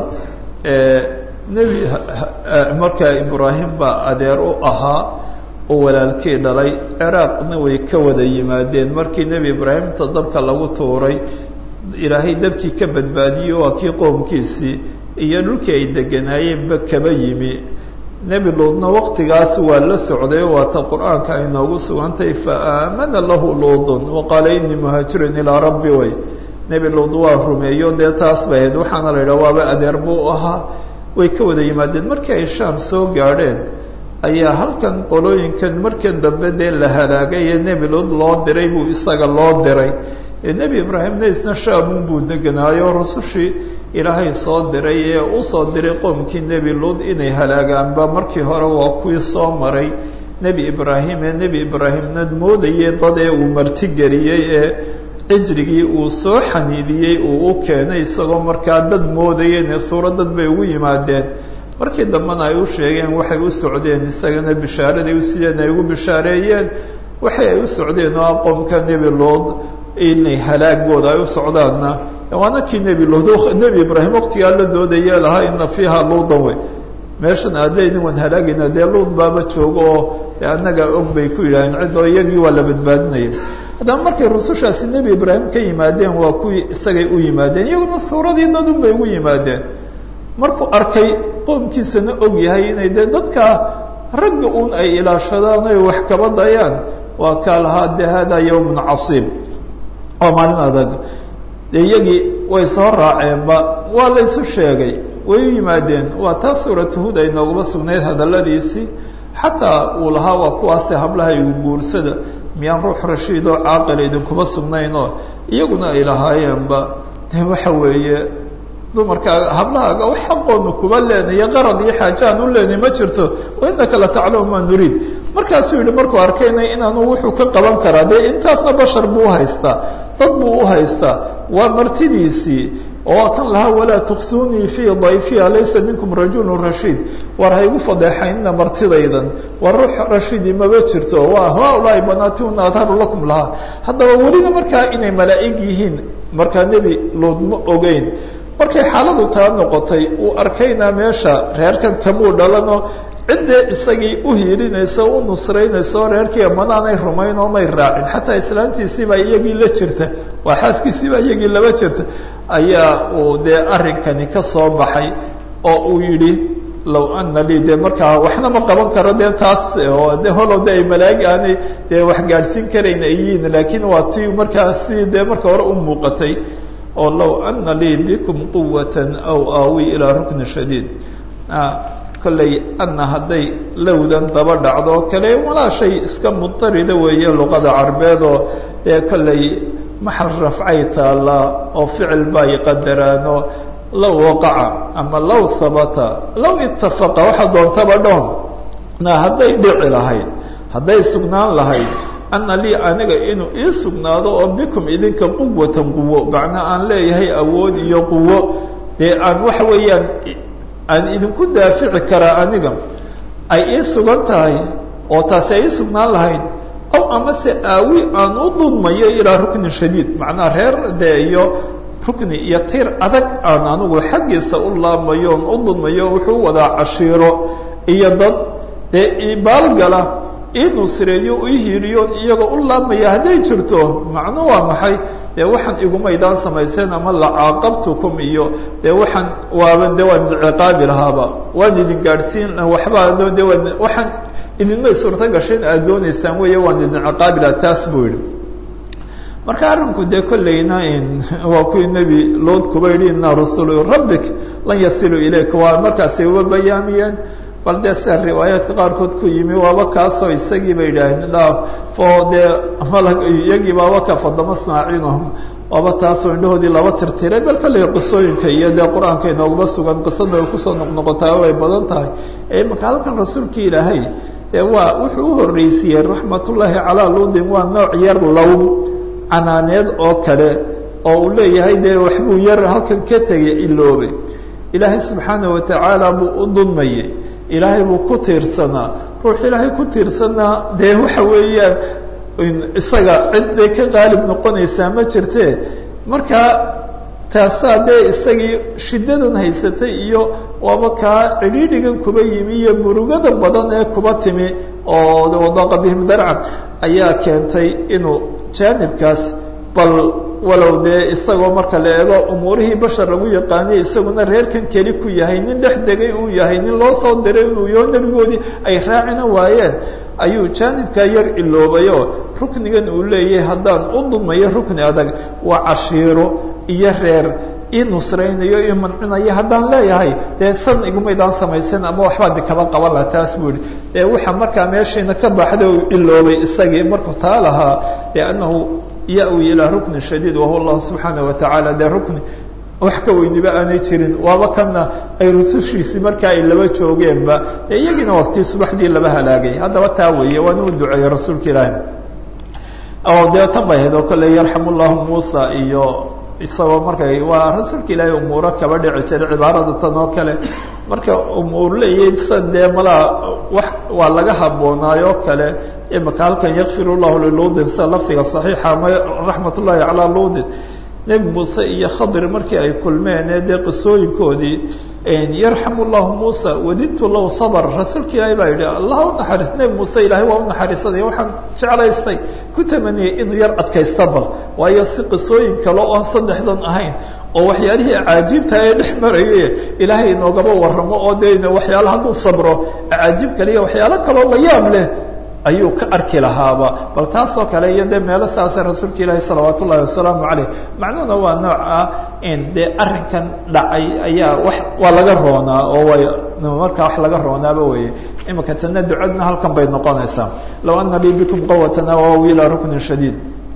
nebi markaa ibraahim baa adeer u ahaa oo walaalkii dhalay ciraaqna way ka wada yimaadeen markii nebi ibraahim inta dabka lagu tuuray ilaahay dabkii ka badbaadiyo waa kii qoomkiisii iyo dhulkii ay deganaayeenba kaba yimi nebi luudna waqtigaas waa la socday oo waata qur-aanka ay noogu sugantay fa aamana lahu luudun wa qaala inii muhaajirun ilaa rabbi way nebi luud waa rumeeyo dee taas bay ahayd waxaana la yidhaha waaba adeer buu ahaa way ka wada yimaadeen markii ay shaam soo gaadheen ayaa halkan qolooyinkan markan dambe dee la halaagay ee nebi lud loo diray buu isaga loo diray ee nebi ibraahimna isna shaamun buu deganaayo rusushii ilaahay soo diray ee u soo diray qoomkii nebi lud inay halaagaanba markii hore waa kuwii soo maray nebi ibraahim ee nebi ibraahimna moodayay dad ee uu martigeliyey ee cijrigii uu soo xaniidiyey uu u keenay isagoo markaa dad moodayeen ee suuro dad bay ugu yimaadeen markii dambena ay u sheegeen waxay u socdeen isagana bishaaraday u sideen ay ugu bishaareeyeen waxay ay u socdeen oo aqoomka nebi lood inay halaagooda ay u socdaanna waana kii nebi lood nebi ibraahim waqtigaa la doodaya lahaa ina fiiha luudan wey meeshan aad leydin waan halaagayna dee luud baaba joogo oo dee annaga og bay ku yidhaaheen ciddoo iyagii waa la badbaadinaya haddaba markay rusushaasi nebi ibraahim ka yimaadeen waa kuwii isagay u yimaadeen iyaguna suuradii dadun bay ugu yimaadeen markuu arkay qoomkiisana og yahay inay dee dadka ragga uun ay ilaashadaan oy wax kaba dayaan waa kaa lahaa de hada yawmun casiib waa maalin adag de iyagii way soo raaceenba waa la ysu sheegay way u yimaadeen waa taa suuratu hud ay nooguma sugnayd hadalladiisii xataa uu lahaa waa kuwaase hablaha igu guursada miyaan ruux rashiid oo caaqil idinkuma sugnayn oo iyaguna ay lahaayeenba de waxa weeye dumarkaaga hablahaaga wax xaqoonu kuba leenayo qarad iyo xaaje aan u leenay ma jirto wa inaka la taclamu maa nuriid markaasuu yihi markuu arkayna inaanu wuxuu ka qaban karaa dee intaasna bashar buu uhaystaa dad buu uhaystaa waa martidiisii oo kan lahaa walaa tuksunii fii dayfiya laysa minkum rajulu rashiid war haygu fadeexaynina martidaydan war ruux rashiidi maba jirto waa haulaai banaatiuna adharu lakum lahaa haddaba welina markaa inay malaa'ig yihiin markaa nebi lood ma ogeyn markay xaaladu taa noqotay uu arkayna meesha reerkan kamuu dhalano ciddee isagii u hiilinayso u nusraynayso reerkii manaanay rumayn oo may raacin xataa islaantiisiibaa iyagii la jirta waa xaaskiisiibaa iyagii laba jirta ayaa uu dee arrinkani ka soo baxay oo uu yidhi low ana lii dee markaa waxna ma qaban karo dee taas oo de holow de ay malaa'ig aanay dee wax gaadhsiin karayn ay yihiin laakiin waa tii markaasi dee marka hore u muuqatay oo low ana lii bikum quwata aw aawi ilaa rukni shadiid kolley ana hadday lowdan daba dhacdo oo kale walaa shay iska mudarida weeye luqada carbeed oo dee kolley maxal rafcay taallaa oo ficil bay qadaraano low waqaca ama low habata low itafaqa waxa doontaba dhoon na hadday dhici lahayd hadday sugnaan lahayd ana lii aniga inuu ii sugnaado oo bikum idinka quwatan quwo macnaa aan leeyahay awood iyo quwo dee aan waxa weeyaan aan idinku daafici karaa aniga ay ii sugan tahay oo taasi ay ii sugnaan lahayd ow amase aawi aan u dulmayo ilaa ruknin shadiid macnaa reer dee iyo rukni iyo tiir adag aan anigu xaggiisa u laamayo on u dulmayo wuxuu wadaa cashiiro iyo dad dee ibaalgala ii nusreeyo ii hiiliyoon iyagoo u laamaya hadday jirto macnu waa maxay dee waxaan igumaydaan samayseen ama lacaaqabtukum iyo dee waxaan waaba de waan idin ciqaabi lahaaba waan idin gaadhsiin waxbaa de waan waxaan idinmay suurto gashayn aad doonaysaan weeye waan idin ciqaabi lahaa taas buu yihi marka arrinku dee kollayna waa kuwii nebi lood kuba yidhi ina rusulu rabbik lan yasiluu ilayka waa markaasay uba bayaamiyeen bal dee sia riwaayaadka qaarkood ku yimi waaba kaasoo isagii ba yidhaaheen dhaaf oo dee malag iyagii baaba ka fadama snaacinahum waaba taasoo indhahoodii laba tirtiray bal kolley qisooyinka iyo dee qur-aanka inooguma sugan qisada ay kusoo noqnoqotaa way badan tahay imaka halkan rasuulkii ilaahay dee waa wuxuu u horreysiiyey raxmatullaahi calaa luudin waa nooc yar low canaaneed oo kale oo uu leeyahay dee waxbuu yar halkan ka tegay iloobay ilaahay subxaana watacaala buu u dulmayey ilaahay buu ku tiirsanaa ruux ilaahay ku tiirsanaa dee waxa weeyaan isaga cid bay ka qaalib noqonaysaa ma jirte markaa taasaa dee isagii shiddadan haysatay iyo waaba kaa cidhiidhigan kuba yimi iyo murugada badan ee kuba timi oo wadaqa bihim darca ayaa keentay inuu jaanibkaas bal walow dee isagoo marka la eego umuurihii bashar lagu yaqaaniye isaguna reerkan keli ku yahay nin dhex degay uu yahay nin loo soo diray inuu yo nebigoodii ay raacina waayeen ayuu jaanibkaa yar iloobayoo ruknigan uu leeyahay haddaan u dumayo rukni adag waa cashiiro iyo reer ii nusraynayo ii mancinayo haddaan leeyahay dee san igumaydaan samaysan ama waxbaa di kaba qaban laha taas buu yihi ee waxa markaa meeshayna ka baxda u iloobay isagii markuu taa lahaa dee anahu ya-wi ilaa ruknin shadiid wahuwa allahu subxaana watacaala dee rukni wax ka weyniba aanay jirin waaba kana ay rusushiisii markaa ay laba joogeenba dee iyagiina waqtii subaxdii laba halaagay haddaba taa weeye waana u duceeyey rasuulka ilaahi oo dee tan bay ahayd oo kale yarxam llahu muusa iyo isagoo markay waa rasuulka ilaahay umuuro kaba dhici jiray cibaarada tan oo kale marka umuur leeyahay san dee malaa wax waa laga haboonaayoo kale imaka halkan yakfir llahu liluudin sida lafdiga saxiixa ama raxmat ullahi calaa luudin nebi muuse iyo khadir markii ay kulmeen ee dee qisooyinkoodii yarxam llahu muusa wadidtu low sabr rasuulka ilaahay baa yidhi allah unaxariis nebi muuse ilaahay waa unaxariisanaya waxaan jeclaystay ku tamaniyey inuu yar adkaysta bal waayo si qisooyin kale oo aan saddexdan ahayn oo waxyaalihii acaajiibta ee dhex maraye ilaahay inoogaba waramo oo de waxyaala hadduu sabro acaajiib kale iyo waxyaalo kaloo la yaab leh ayuu ka arki lahaaba bal taasoo kale iyo dee meelo saasa rasuulka ilaahi salawaat ullahi wasalaamu caleyh macnuhuna waa nooc ah in dee arrinkan dhacay ayaa wax waa laga roonaa oo way markaa wax laga roonaaba weye imika tana ducadna halkan bay noqonaysaa low ana lii bikum qawatan aw ilaa ruknin shadiid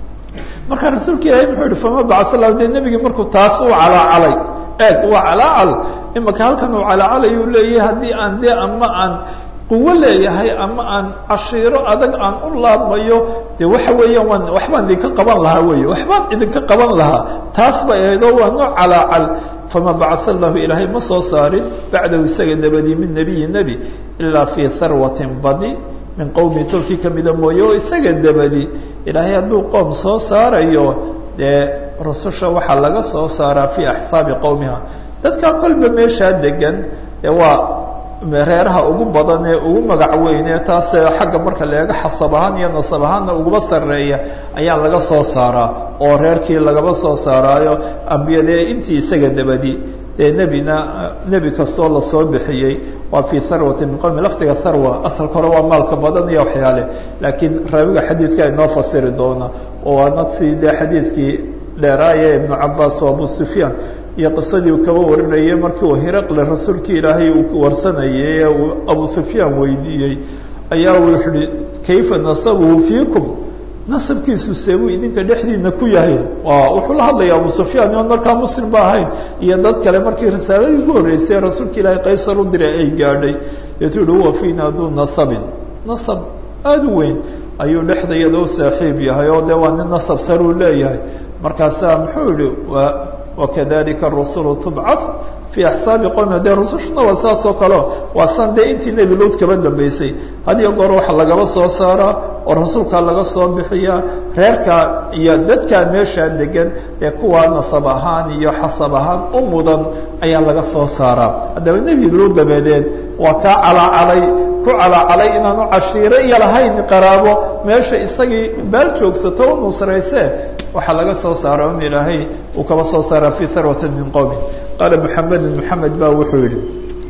marka rasuulka ilaahi muxuu yihi fama bacasa lahu dee nebigii markuu taas u calaacalay eeg waa calaacal imika halkan uu calaacalay uu leeyahay haddii aan dee ama aan quwo leeyahay ama aan cashiiro adag aan u laabmayo de waxa weeyaan waan waxbaan idinka qaban lahaa wey waxbaan idinka qaban lahaa taas bay ahaydoo waa nooc calaacal fama bacasa lahu ilaahay ma soo saarin bacdahu isaga dabadii min nebiyi nebi ilaa fii harwatin badi min qowmi tolkii kamida mooye oo isaga dabadi ilaahay hadduu qoom soo saarayo dee rususha waxaa laga soo saaraa fii axsaabi qowmiha dadkaa kolba meeshaa degan dee waa reeraha ugu badan ee ugu magac weyn ee taas xagga marka la eego xasab ahaan iyo nasab ahaanna uguba sarreeya ayaa laga soo saaraa oo reerkii lagaba soo saaraayo ambiyadee intii isaga dabadi dee nebina nebi kastoo lasoo bixiyey waa fii harwati min qowmi lafdiga harwa asalka hore waa maalka badan iyo waxyaale laakiin raawiga xadiidka inoo fasiri doona oo waana si dee xadiidkii dheeraaye ibnu cabaas oo abu sufyaan iyo qisadii uu kaba warinayay markii uu hiraqle rasuulkii ilaahay uu warsanayay ee uu abu sufyaan weydiiyey ayaa uu yihi kayfa nasabuhu fiikum nasabkiisu seebuu idinka dhexdiina ku yahay wuxuu la hadlaya abu sufyaan oon markaa muslim ba ahayn iyo dad kale markii risaaladii ugu horreysay rasuulka ilaahay qaysar u diray ay gaadhay deetu yihi huwa fiina duu nasabin nasab aada u weyn ayuu dhexdayada u saaxiib yahay oo dee waa nin nasab saruu leeyahay markaasaa muxuu yihi wakadalika rusulu tubcad fii axsaabi qowmi dee rusushuna waa saas oo kaleo waa san dee intii nebi luud kaba dambeysay had iyo goor waxa lagaba soo saaraa oo rasuulkaa laga soo bixiyaa reerkaa iyo dadkaa meeshaa degan ee kuwaa nasab ahaan iyo xasab ahaan u mudan ayaa laga soo saaraa haddaba nebi luud dabadeed waa kaa calaacalay ku calaacalay inaanu cashiiro iyo lahayn qaraabo meesha isagii baal joogsato u nusrayse waxaa laga soo saara un ilaahay uu kaba soo saara fii harwatin min qowmi qaala muxamedin moxamed ba wuxuu yihi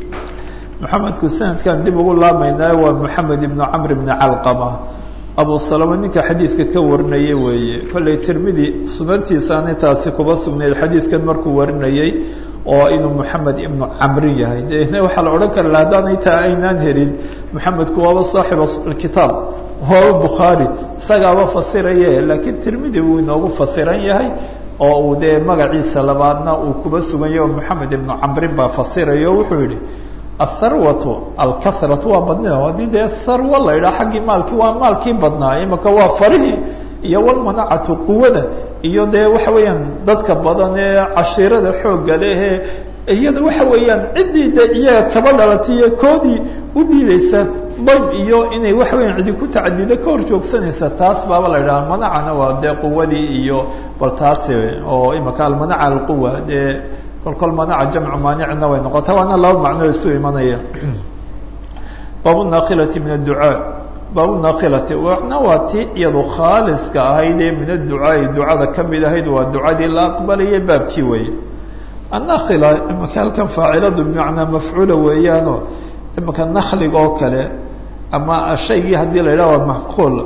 moxamedku sanadkan dib ugu laamaynayo waa moxamed ibnu camr ibni calqama abu salama ninka xadiidka ka warinayay weeye kollay tirmidi sunantiisaanay taasi kuba sugnayd xadiidkan markuu warinayey oo inuu moxamed ibnu camrin yahay de waxaa la odhan kara haddaanay taa aynaan helin moxamedku waaba saaxiba kitaab waaba bukhaari isagaaba fasiraye laakiin tirmidi wuu inoogu fasiran yahay oo uu dee magaciisa labaadna uu kuba sugan yahy oo moxamed ibnu camrin baa fasiraya o wuxuu yihi atharwatu alkathratu waa badnida haddii dee tharwa la yidhaha xaggii maalkii waa maalkii badnaa imaka waa farihii iyo walmanacatu quwada iyo dee waxa weeyaan dadka badan ee cashiirada xoogga lehe iyada waxa weeyaan ciddii de iyaga kaba dhalatiyo koodii u diideysa dayb iyo inay waxa weeyaan cidi ku tacadida ka hor joogsanaysa taas baaba la yidhaha manacana waa dee quwadii iyo bal taasi oo imaka almanaca alquwa dee kol kol manaca jamcu maanicna way noqota waana laba macno isu imanaya baabu naakilati min adducaa baabu naakilati wana waa ti iyadu khaaliska ahayd ee min adducaai ducada kamid ahayd waa ducadii la aqbalaya baabkii weeye annakila imaka halkan faaciladu bimacnaa mafcuula weeyaano imaka nakliga oo kale ama shaygii haddii la yidhaha waa macquul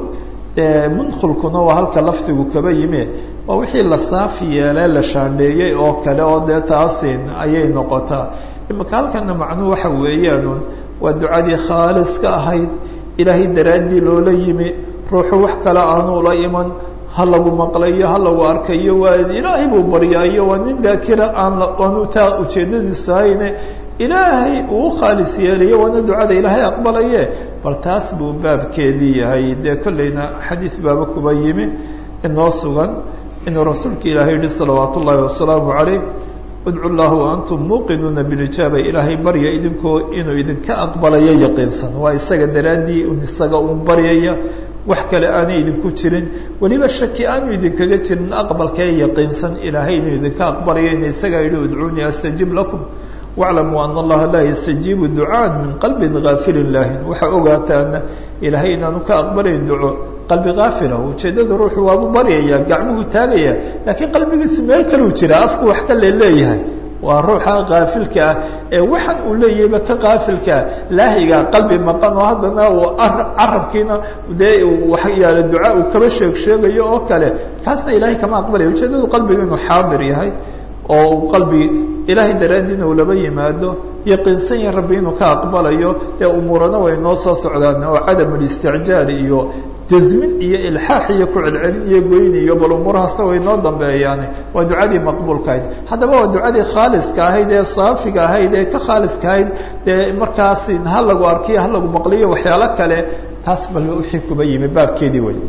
mundkulkuna waa halka lafdigu kaba yimi waa wixii la saafi yeelee la shaandheeyey oo kale oo dee taasin ayay noqotaa imaka halkana macnuhu waxa weeyaanun waa ducadii khaalis ka ahayd ilaahay daraaddii loola yimi ruuxu wax kale aanu la iman ha lagu maqlayo ha lagu arkayo waa ilaahay buu baryaayo waa nin daakira aan aanu taa ujeedadiisu hayne ilaahay uu khaalis yeelayo waana ducada ilaahay aqbalaye bal taas buu baabkeedii yahay dee kollayna xadiid baaba kuba yimi inoo sugan inuu rasuulka ilaahay yihi salawaat ullaahi wasalaamu calayh udcu llah waantum muuqinuuna bilijaaba ilaahay barya idinkoo inuu idinka aqbalayo yaqiinsan waa isaga daraaddii isaga uun baryaya wax kale aanay idinku jirin weliba shaki aanu idinkaga jirin aqbalkee yaqiinsan ilaahay inuu idinka aqbalayo ina isagaa yihi udcuunii astajib lakum waclamuu ana allaha laa yastajiibu ducaan min qalbin gaafilin laahin waxaa ogaataana ilaahay inaanu ka aqbalayn duco qalbi kaafila ujeeddada ruuxu waabu baryaya gacmuhu taagaya laakiin qalbigiisu meel kaluu jira afku wax ka le leeyahay waa ruuxa kaafilka ah ee waxaan uu leeyahayba ka kaafilkaa laahiga qalbi maqan oo haddana uu carabkiina dee waxyaala duca uu kaba sheeg sheegayo oo kale kaasna ilaahay kama aqbalaya ujeeddadu qalbiga inuu xaadir yahay oo uu qalbi ilaahay daraaddiina uu laba yimaado yaqiinsan yahay rabbi inuu ka aqbalayo dee umuurana way noo soo socdaan oo cadam اlisticjaal iyo jazmin iyo ilxaax iyo ku celcelin iyo goyn iyo bal umuurahaasna way noo dambeeyaan waa ducadii maqbuulka ahayd haddaba waa ducadii khaaliska ahayd ee saafiga ahayd ee ka khaaliska ahayd dee markaasi ha lagu arkiyo ha lagu maqliyo waxyaalo kale taas bal wixii kuba yimi baabkeedii wey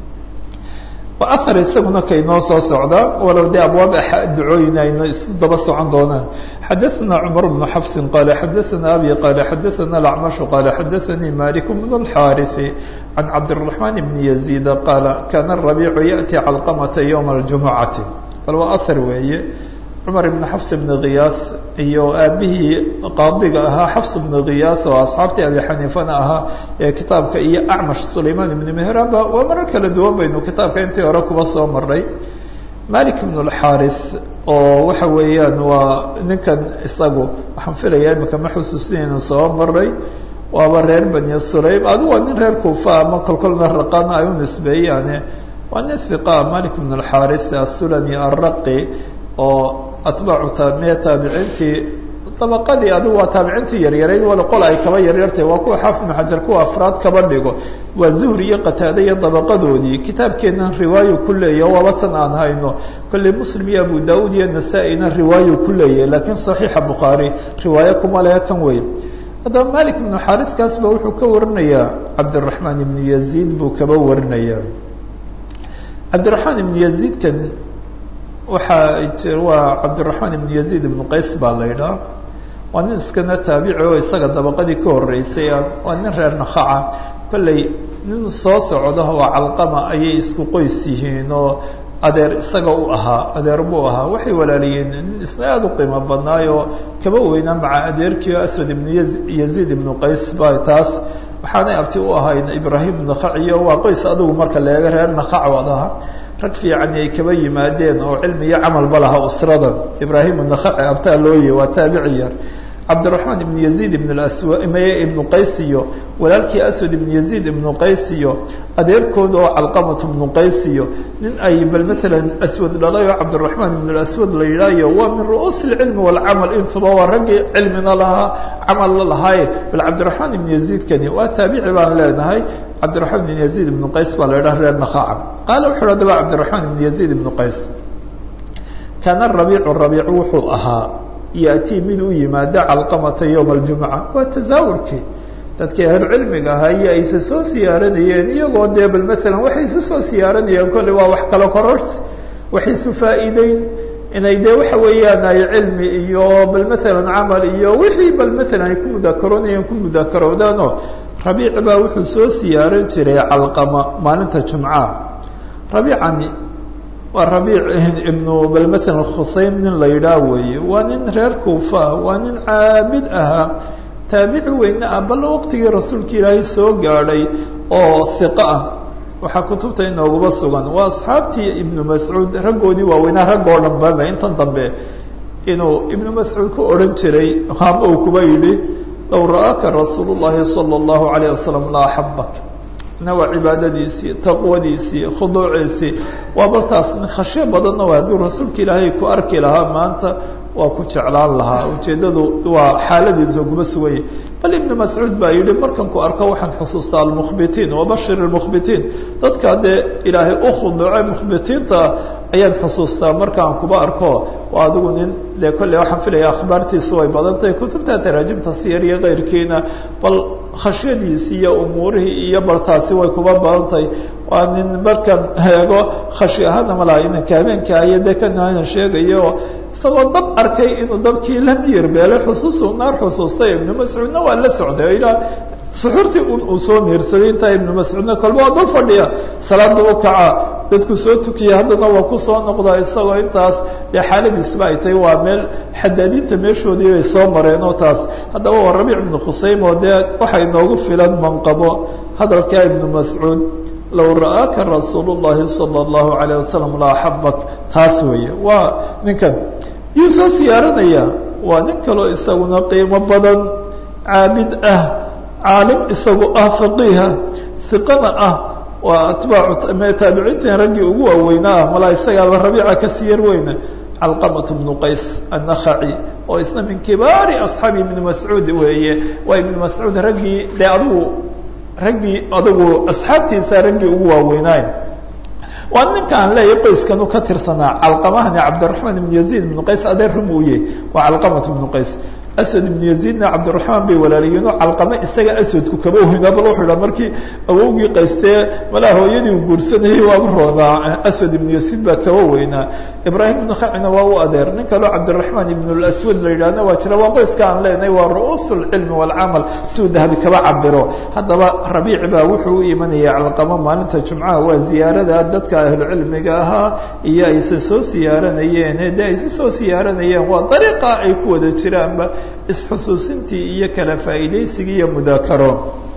ahar isaguna kaynoo soo socda walow dee abwaab ducooyin aynu isu daba socon doonaan xadaثna cmar bnu xafsi qala xadaثna abi qala xadaثna اacmaشh qala xadaثanii malik bn اlxariثi can cabdالرaحman bn يزيid qaala kana الرaبيc yaأti calqamata ywma اljumucati bal waa ahar weeye cumar ibn xafs bn khiyaas iyo aabihii qaadiga ahaa xafs bn khiyaas oo asxaabtii abi xaniifana ahaa ee kitaabka iyo acmash sulayman ibn mehranba waa marar kala duwan baynu kitaabka intii hore kuba soo maray malik ibn اlxaris oo waxa weeyaan waa ninkan isagu waxaan filaya imika ma xusuusinaynu soo maray waaba reer bani sulaym adigu waa nin reer kuufa ama kolkolna raqana ay u nisbeeyaane waa nin hiqa malik ibn اlxaris asulami araqi oo atbaacu taamiya taabiciintii dabaqadii adigu waa taabiciintii yaryarayd wala qol ay kaba yaryartay waa kuwa xaafid ibnu xajar kuwa afraad kaba dhigo waa zuhri iyo qataade iyo dabaqadoodii kitaabkeennan riwaayo ku leeyahy waaba tan aan hayno kolley muslim iyo abu daauud iyo nasaa-ina riwaayo ku leeyahay laakiin saxiixa bukhaari riwaayo kuma lehe kan weyn haddaba malik ibnu xaariskaas ba wuxuu ka warinayaa cabdiraxmaan ibnu yaziid buu kaba warinayaa cabdiraxmaan ibnu yaziidkan waxaa waa cabdiraxmaan ibnu yaziid ibnu qays baa la yidhaha waa nin iskana taabici oo isaga dabaqadii ka horeysay waa nin reer nakaca kolley nin soo socda oo calqama ayay isku qoys yihiin oo adeer isaga u ahaa adeer buu ahaa waxay walaaliyeen nin isna aada u qiimo badnaay oo kaba weynaa maca adeerkii aswad ibnu yaziid ibnu qays ba taas waxaanay abti u ahayn ibraahim ibnu khaciyo waa qoys adigu marka leega reer nakac wad aha rag fiican ay kaba yimaadeen oo cilmi iyo camalba laha usrada ibraahim nakaci abtaa looye waa taabici yar cabdiraxmaan ibnu yaziid ibn aswameye ibnu qays iyo walaalkii aswad ibnu yaziid ibnu qays iyo adeerkooda oo calqamat ibnu qays iyo nin ay bal maalan aswad dhalay oo cabdiraxmaan ibn aswad la yidhaayo waa min ru'uus ilcilmi walcamal intuba waa raggii cilmina lahaa camalna lahaaye bal cabdiraxmaan ibnu yaziidkani waa taabici baan leenahay cabdiraxmaan ibn yaziid ibnu qays baa la yidhaha reer nakaca qaala wuxu hadaba cabdiraxmaan ibnu yaziid ibnu qays kaana rabiicu rabiicu wuxuu ahaa yatii mid u yimaada calqamata yowma aljumca waa tasaawurkii dadkii ahlu cilmiga ahaa iyo ayse soo siyaaranayeen iyagoo dee bal maalan waxay isu soo siyaaranayeen kolley waa wax kala kororsi waxay isu faa'iideyn inay dee waxa weeyaan ay cilmi iyo bal maalan camal iyo wixii bal maalan ay ku mudakaroonayeen ku mudakaroodaanoo rabiic baa wuxuu soo siyaaran jiray calqama maalinta jumca rabiicani waa rabiic ibnu bal maalan khusaym nin la yidhaah weeye waa nin reer kuufa waa nin caabid ahaa taabici weyne ah bal waqtigii rasuulka ilaahay soo gaadhay oo hiqo ah waxaa kutubta inooguba sugan waa asxaabtii ibnu mascuud raggoodii waaweynaa rag oo dhan baba intan dambe inuu ibnu mascuud ku odhan jiray hama uu kuba yidhi low ra'aaka rasuul llahi salى اllahu alayه wasalam la axabak na waa cibaadadiisii taqwadiisii khuduuciisii waa baltaas khashyo badanna waa hadduu rasuulka ilaahay ku arki lahaa maanta waa ku jeclaan lahaa ujeeddadu waa xaaladiisa kuma suganya bal ibnu mascuud baa yidhi markan ku arko waxaan xusuustaa almukhbitiin wabashir almukhbitiin dadka dee ilaahay u khuduucay mukhbitiinta ayaan xusuustaa markaan kuba arko waa adigu nin dee kolley waxaan filaya akhbaartiisu way badan tahay kutubta taraajimta siyar iyo keyrkiina bal khashyadiisi iyo umuurihii iyo baltaasi way kuba badan tahay waa nin markan eego khashi ahaana malaa inanka habeenkaayo dee kanaanan sheegayo isagoo dab arkay inuu dabkii la miyir beelay xusuusu naar xusuustay ibnu mascuudna waa la socday ilaa suxuurtii un uu soo miirsaday intaa ibnu mascuudna kolba waa dul fadhiya salaadba u kacaa dadku soo tukiya haddana waa ku soo noqdaa isagoo intaas dee xaaladiisba ay tahay waa meel xadaadiinta meeshoodii bay soo mareen oo taas haddaba waa rabiic ibnu khusaym oo dee waxay noogu filan manqabo hadalkaa ibnu mascuud low ra'aaka rasuul الlahi salى الlahu عalيه wasalam la axabak taas weeye waa ninkan yuu soo siyaaranaya waa nin kaloo isaguna qiimo badan caabid ah caalim isagu ah faqiiha hiqana ah waa atbaacu taabiciintan raggii ugu waaweynaa ah malaa isagaaba rabiica kasii yar weyna calqamat bnu qays annakhaci oo isna min kibaari asxaabi ibni mascuud weeye waa ibni mascuud raggii dee adigu raggii adigu asxaabtiisa raggii ugu waaweynaaye waa ninkaan leeyahy qoyskanu ka tirsanaa calqamahani cabdiraxmaan ibnu yaziid ibnu qays adeer rumuuye waa calqamat ibnu qays aswad ibnu yaziidna cabdiraxmaan bay walaalayiinoo calqame isaga aswadku kaba weynaa bal wuxuu idhaa markii awowgii qaystee malaa hooyadii uu guursanayay waaba roonaa aswad ibnu yaziid baa kaba weynaa ibraahim ibnu khacina waa u adeer nin kaloo cabdiraxmaan ibn laswad la yidhahna waa jira waa qoyska aan leenahay waa ru'uus lcilmi waalcamal siuu dahabi kaba cabiro haddaba rabiic baa wuxuu u imanaya calqamo maalinta jumcaha waa ziyaarada dadka ahlucilmiga ahaa iyo ayse soo siyaaranayeen de aysu soo siyaaranayeen waa dariiqa ay ku wada jiraanba isxusuusintii iyo kala faa'iidaysigii iyo mudaakaro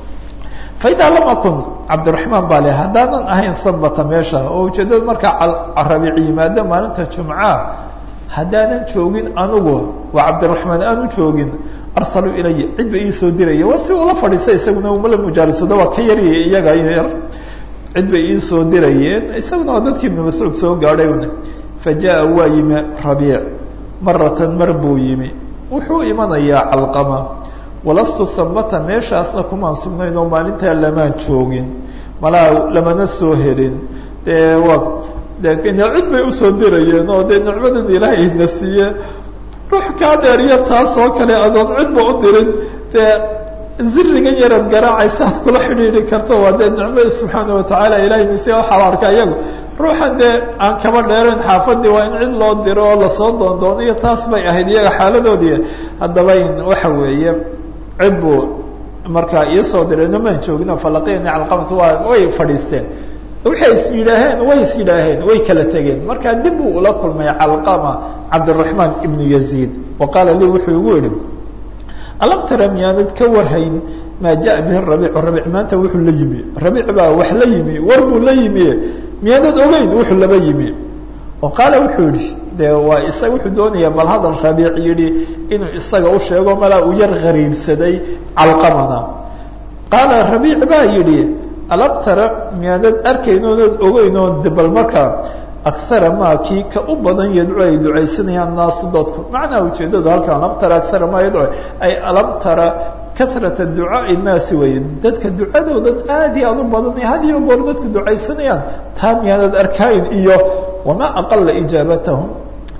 faidaa lam akun cabdiraxmaan baa le haddaanan ahayn sabata meesha oo ujeedada markaa rabiic yimaado maalinta jumca haddaanan joogin anugu waa cabdiraxmaan aanu joogin arsaluu ilaya cid ba iisoo diraya waa si ula fadhiisa isaguna umala mujaalisooda waa ka yarya iyaga yar cid bay iisoo dirayeen isaguna waa dadkii ibnu mascuud soo gaadhay fa jaa waa yimi rabiic maratan mar buu yimi wuxuu imanayaa calqama walastu hamata meeshaasna kumaan sugnayn oo maalintaa lamaan joogin malaa lamana soo helin dee waa de cid bay usoo dirayeen oo dee nicmadan ilaahay na siiye ruux kaa dheeriya taas oo kale adoon cidba u dirin dee zirigan yaraad garaacaysa ad kula xidhiidhi karto waa dee nicmada subxaana watacaala ilahay nasiya waxaa arka iyagu ruuxan dee aan kaba dheerayn xaafadii waa in cid loo diro oo lasoo doondoonayo taas bay ahayd iyaga xaaladoodii haddaba in waxa weeye cid buu markaa iisoo diray namaan joogino falaqiyani calqamat waa way fadhiisteen waxay is yidhaaheen way is yidhaaheen way kala tegeen markaa dib buu ula kulmay calqama cabdiraxmaan ibnu yaziid wa qaala lii wuxuu igu yihi alam tara miyaanad ka warhayn maa jaa bihi rabiic rabiic maanta wuxuu la yimi rabiic baa wax la yimi war buu la yimi miyaanad ogeyn wuxuu laba yimi oo qaala wuxuu yihi de waa isaga wuxuu doonayaa bal hadal rabiic yidhi inuu isaga u sheego malaa uu yar qariibsaday calqamana qaala rabiic baa yidhi alam tara miyaanad arkayn oonad ogeyn oo bal markaa akara maa kii ka u badan yadcu ay ducaysanayaan naasu dadku macnaha ujeedadu halkan alam tara akara maa yadcu ay alam tara kasrata ducaai nnaasi weeye dadka ducadoodan aad iyo aad u badan had iyo goor dadku ducaysanayaan taa miyaanad arkayn iyo wamaa aqala ijaabatahum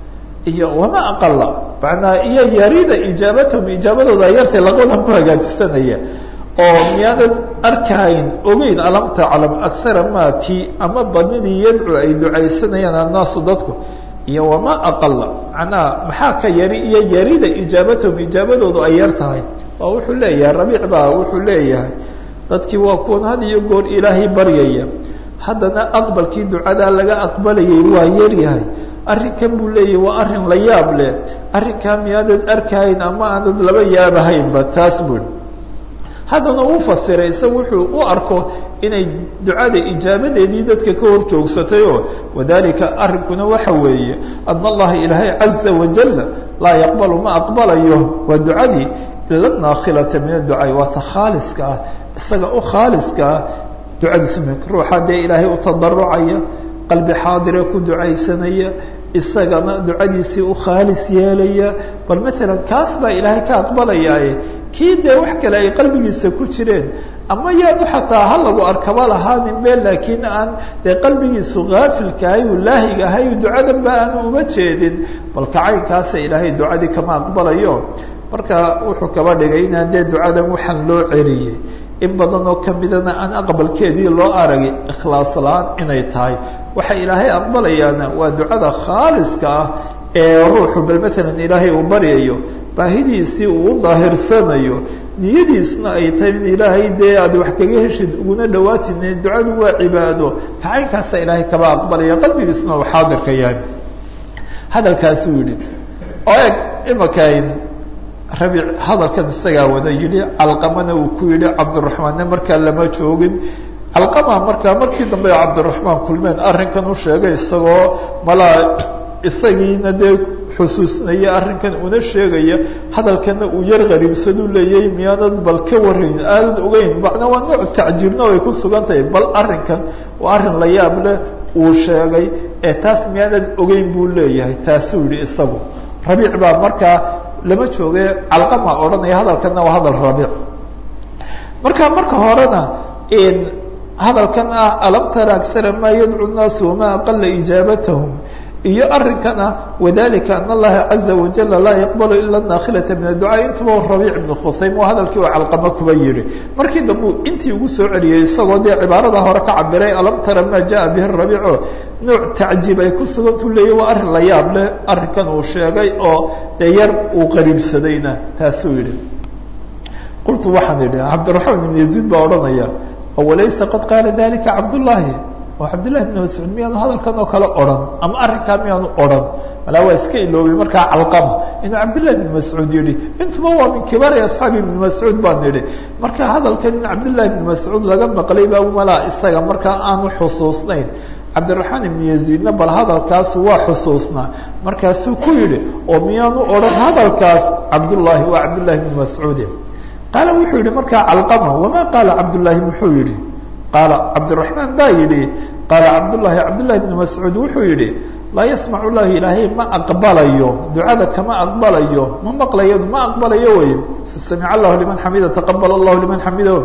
iyo wamaa aqala manaa iyo yarida ijaabatahum ijaabadooda yartay laqadan ku hagaajisanaya oo miyaanad arkayn ogeyn alam taclam akara maa kii ama badnidii yadcu ay ducaysanayaan annaasu dadku iyo wamaa aqala macnaha maxaa ka yari iyo yarida ijaabatahum ijaabadoodu ay yar tahay waa wuxuu leeyahay rabiic baa wuxuu leeyahay dadkii waa kuwan had iyo goor ilaahay baryaya haddana aqbalkii ducadaa laga aqbalayay waa yaryahay arrinkan buu leeyahay waa arrin la yaab leh arrinkaa miyaadad arkayn ama aanad laba yaabahaynba taas bui haddana uu fasiray isaga wuxuu u arko inay ducada ijaabadeedii dadka ka hor joogsatayoo wadalika arrinkuna waxa weeye ana allaha ilaahay caza wajal laa yaqbalu ma aqbalayo waa ducadii ila naakhilata min adducaa waa ta khaaliska ah isaga u khaaliska ah ducadiisa ruuxa dee ilaahay u tadarucaya qalbi xaadire ku ducaysanaya isagana ducadiisii u khaalis yeelaya bal maalan kaas baa ilaahay ka aqbalayaaye kii dee wax kale ay qalbigiisa ku jireen ama yaanu xataa ha lagu arkaba lahaanin be laakiin aan dee qalbigiisu haafilkahay uu laahigahay ducadan ba aanu uma jeedin bal kacaynkaasa ilaahay ducadii kama aqbalayo marka wuxuu kaba dhigay inaan dee ducadan waxaan loo celiyey in badan oo kamidana aan aqbalkeedii loo aragay ikhlaas la-aan inay tahay waxa ilaahay aqbalayaana waa ducada khaaliska ah ee ruuxu bal maalan ilaahay uu baryayo baahidiisii uu u daahirsanayo niyadiisna ay tahay in ilaahay dee aad wax kaga heshid uguna dhawaatine ducadu waa cibaado kacaynkaasa ilaahay kaba aqbalaya qalbigiisna uu xaadirka yahay hadalkaasuu yihi oo eg imakayn rabiic hadalkan isagaa wada yidhi calqamana uu ku yidhi cabdiraxmaanne markaa lama joogin calqama markaa markii dambe cabdiraxmaan kulmeen arrinkan u sheegay isagoo malaa isagiina dee xusuusnaya arrinkan una sheegaya hadalkana uu yar qariibsaduu leeyay miyaanad bal ka warayn aanad ogeyn macnaa waa nooc tacjiibna ay ku sugan tahay bal arrinkan waa arrin la yaab leh uu sheegay ee taas miyaanad ogeyn buu leeyahay taasuu yihi isagu rabiic baa markaa lama jooge calqama odhanaya hadalkana waa hadal rabiic marka marka horena hadalkan ah alam tara akara ma yadcu naasu wama aqala ijaabatahum iyo arrinkan ah wadalika an allaha caza wajala laa yaqbalu ila nakhilata min adducaa intuba rabiic ibnu khusaym waa hadalkii oo calqama kuba yihi markii dambe intii ugu soo celiyey isagoo dee cibaarada hore ka cabiray alam tara ma jaa bihi rabiico nooc tacjiib ay ku sugantuu leeyahy waa arrin la yaab leh arrinkan uu sheegay oo dee yar uu qariibsadayna taasuu yihi qultu waxaan idhi cabdiraxmaan ibn yaziid baa odhanaya walaysa qad qaala dalika cabdullaahi oo cabdillahi bn mascuud miyaanu hadalkan oo kale odhan ama arrinkaa miyaanu odhan malaa waa iska iloobay markaa calqama inuu cabdillahi bn mascuud yihi intuba waa min kibaari asxaabi ibn mascuud baan idhi marka hadalkan in cabdillahi bn mascuud laga maqlay baa malaa isaga markaa aanu xusuusnayn cabdiraxmaan ibn yaziidna bal hadalkaas waa xusuusnaa markaasuu ku yidhi oo miyaanu odhan hadalkaas cabdullaahi waa cabdillahi bn mascuudi qaala wuxuu yihi markaa calqama wama qaala cabdullaahi muxuu yihi qaala cabdiraxmaan baa yidhi qaala cabdullaahi cabdullahi bn mascuud wuxuu yihi laa yasmac llahi ilaahay ma aqbalayo ducada kama aqbalayo ma maqlayo ma aqbalayo wey samic allahu liman xamida taqabal allahu liman xamidahu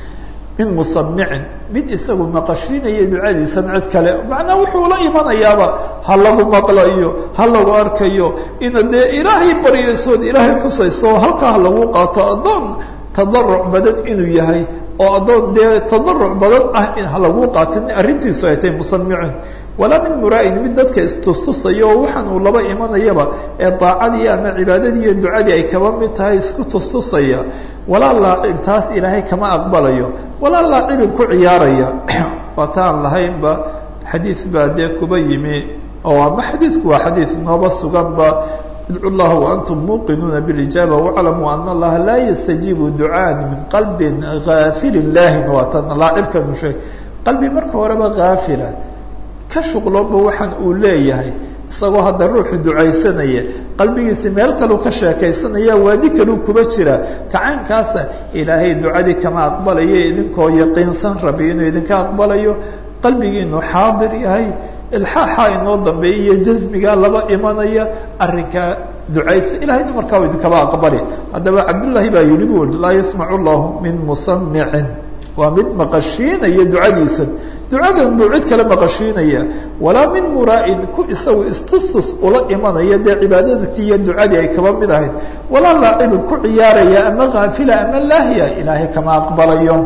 min musamicin mid isagu maqashiinaya ducadiisan cid kale macnaa wuxuu la imanayaaba ha lagu maqlayo ha lagu arkayo ina dee ilaahay baryaysood ilaahay xusayso halkaa ha lagu qaato addoon tadaruc badan inuu yahay oo addoon dee tadaruc badan ah in ha lagu qaatin arrintiisu ay tahay musamicin walaa min muraa'in mid dadka istustusaya oo waxaan uu laba imanayaba ee daacadii ama cibaadadii iyo ducadii ay kaba mid tahay isku tustusaya walaa laacib taas ilaahay kama aqbalayo walaa laacibin ku ciyaaraya waata aan lahaynba xadiid baa dee kuba yimi oo ama xadiidku waa xadiid nooba suganba idcu llaha waantum muuqinuuna bilijaaba waclamuu ana allaha laa yastajiibu ducaan min qalbin gaafilin laahin waatan laacibkanu sheeg qalbi marka horeba gaafila ka shuqloonba waxaan uu leeyahay isagoo hadda ruuxu ducaysanaya qalbigiisa meel kaluu ka sheekaysanaya waadi kaluu kuba jira kacaynkaasa ilaahay ducadii kama aqbalayo idinkoo yaqiinsan rabi inuu idinka aqbalayo qalbigiinu xaadir yahay ilxaaxa inoo dambeeya iyo jasmigaa laba imanaya arrinkaa ducaysa ilahayna markaa u idinkaba aqbali haddaba cabdullaahi baa yihi bu laa yasmacu llahu min musamicin waa mid maqashiinaya ducadiisa ducadan buu cid kale maqashiinaya walaa min muraa'in ku isagu istustus ula imanaya dee cibaadadkii iyo ducadii ay kaba mid ahayd walaa laacibin ku ciyaaraya ama kaafila ama laahiya ilaahay kama aqbalayo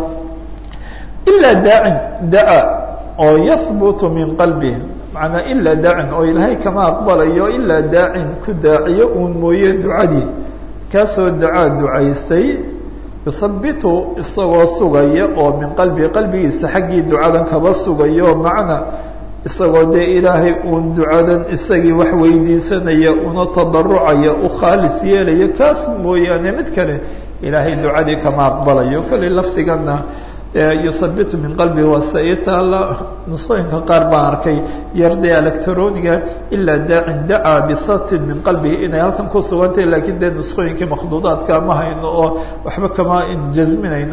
ilaa daacin daca oo yahbutu min qalbih macnaa ilaa daacin oo ilaahay kama aqbalayo ilaa daacin ku daaciyo uun mooye ducadii kaasoo dacaa ducaystay yusabitu isagoo sugaya oo min qalbi qalbigiisa xaggii ducadan kaba sugayo macna isagoo dee ilaahay uun ducadan isagii wax weydiisanaya una tadarucaya u khaalis yeelaya kaas mooyaane mid kale ilaahay ducadii kama aqbalayo kolley lafdigana yusabitu min qalbi waa se ii taalla nusooyinka qaar baan arkay yardee electroniga ilaa daacin dacaa bisatin min qalbihi inay halkan ku sugantahay lakiin dee nusqooyinkii makhduudaadka ma hayno oo waxba kama jasminayno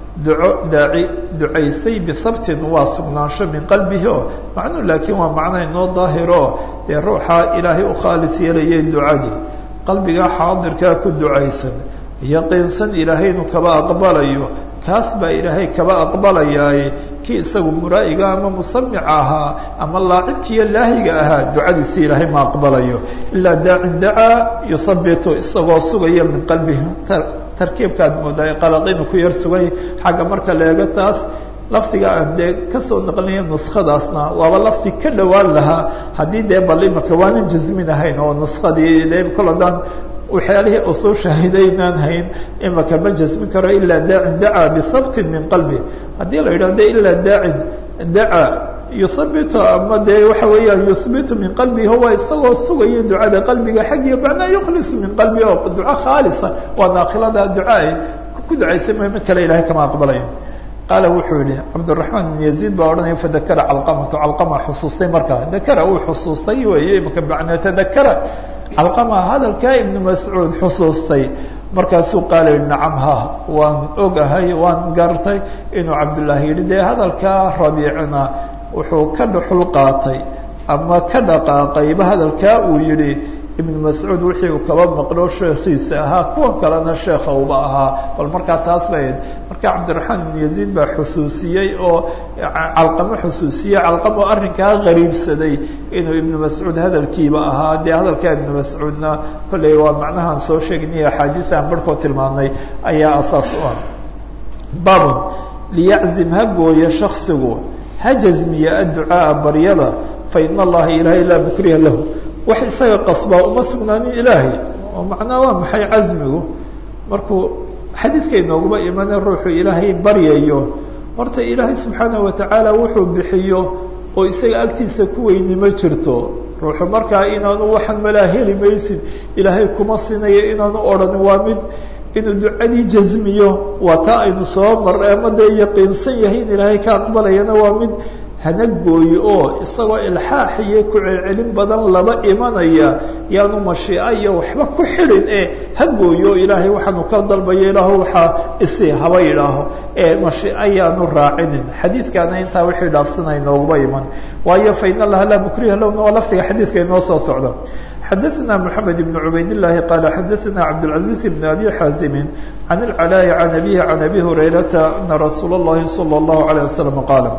duco daaci ducaystay bisabtin waa sugnaansho min qalbihi oo macnuu laakiin waa macna inoo daahiro dee ruuxa ilaahay u khaalis yeelayay ducadii qalbiga xaadirkaa ku ducaysan yaqiinsan ilaahay inuu kaba aqbalayo kaas baa ilaahay kaba aqbalayaaye kii isagu muraa'iga ama musamica ahaa ama laacibkiiyo laahiga ahaa ducadiisi ilaahay ma aqbalayo ilaa daacin dacaa yuhabitu isagoo sugaya min qalbihi tarkiibkaad moodaa qalaqinu ku yar sugay xagga marka leega taas lafdiga aan dee kasoo naqlinaya nuskadaasna waaba lafdi ka dhowaan lahaa haddii dee bal imaka waanan jasmin ahayn oo nuskadii de kol haddaan waxyaalihii usuu shaahidaynaan hayn imaka ma jasmin karo ilaa daacin dacaa bisabtin min qalbi haddii la yidhahdo ilaa daacin dacaa yuhabitu ama dee waxa weeyaan yuhbitu min qalbihi waa isagoo sugaya ducada qalbiga xaggiyo macnaa yukhlisu min qalbi oo duco khaalisa waa naakilada duca ay ku ducaysay ma mid kale ilahay kama aqbalayo qaala wuxuu yihi cabdiraxmaan ibn yaziid baa odhanaya fadakara calqamatu calqama xusuustay markaa dakara uu xusuustay weeye imaka macnaa tadakara calqama hadalkaa ibnu mascuud xusuustay markaasuu qaala yihi nacam ha waan ogahay waan gartay inuu cabdullaahi yihi dee hadalkaa rabiicna wuxuu ka dhuxul qaatay ama ka dhaqaaqayba hadalkaa uu yihi ibnu mascuud wixii uu kaba maqlo sheekhiisa ahaa kuwan kalena sheekha uba ahaa bal markaa taas bay marka cabdiraxmaan ibnu yaziid baa xusuusiyey oo calqamo xusuusiyey calqamo arrinkaa qariibsaday inuu ibnu mascuud hadalkiiba ahaa dee hadalkaa ibnu mascuudna kolley waa macnahaan soo sheegnay axaadiis aan barhkoo tilmaamnay ayaa asaas u ah babun liyaczim ha gooyo shaksigu ha jasmiya adducaaa baryada fa ina allaha ilaahay laa mukriha lahu wax isaga qasbaa uma sugnaanin ilaahay oo macnaa waa maxay casmigu markuu xadiidka inooguma imane ruuxu ilaahay baryayo horta ilaahay subxaanahu watacaala wuxuu bixiyo oo isaga agtiisa ku weyni ma jirto ruuxu markaa inaanu waxaan malaa heli maysid ilaahay kuma sinayo inaanu odhanin waa mid inuu ducadii jasmiyo waa taa aynu soo mar ama dee yaqiinsan yahay in ilaahay ka aqbalayana waa mid hana gooyo oo isagoo ilxaax iyo ku celcelin badan laba imanaya yaanu mashiica iyo waxba ku xidhin ee ha gooyo ilaahay waxaanu ka dalbayo ilaahu waxaa isi haba yidhaaho ee mashiica yaanu raacinin xadiidkaana intaa wixii dhaafsanay nooguma iman waayo fa in allaha laa mukriha lowna waa lafdiga xadiidka inoo soo socda xadaثna mحamed بن cubayd الlahi qala xadaثna cabdالعaزيز بن abi xaazimi عan الclاء عan abihi عan abi hurayrata ana rasuul الlahi salى الlahu عalيه waslم qaala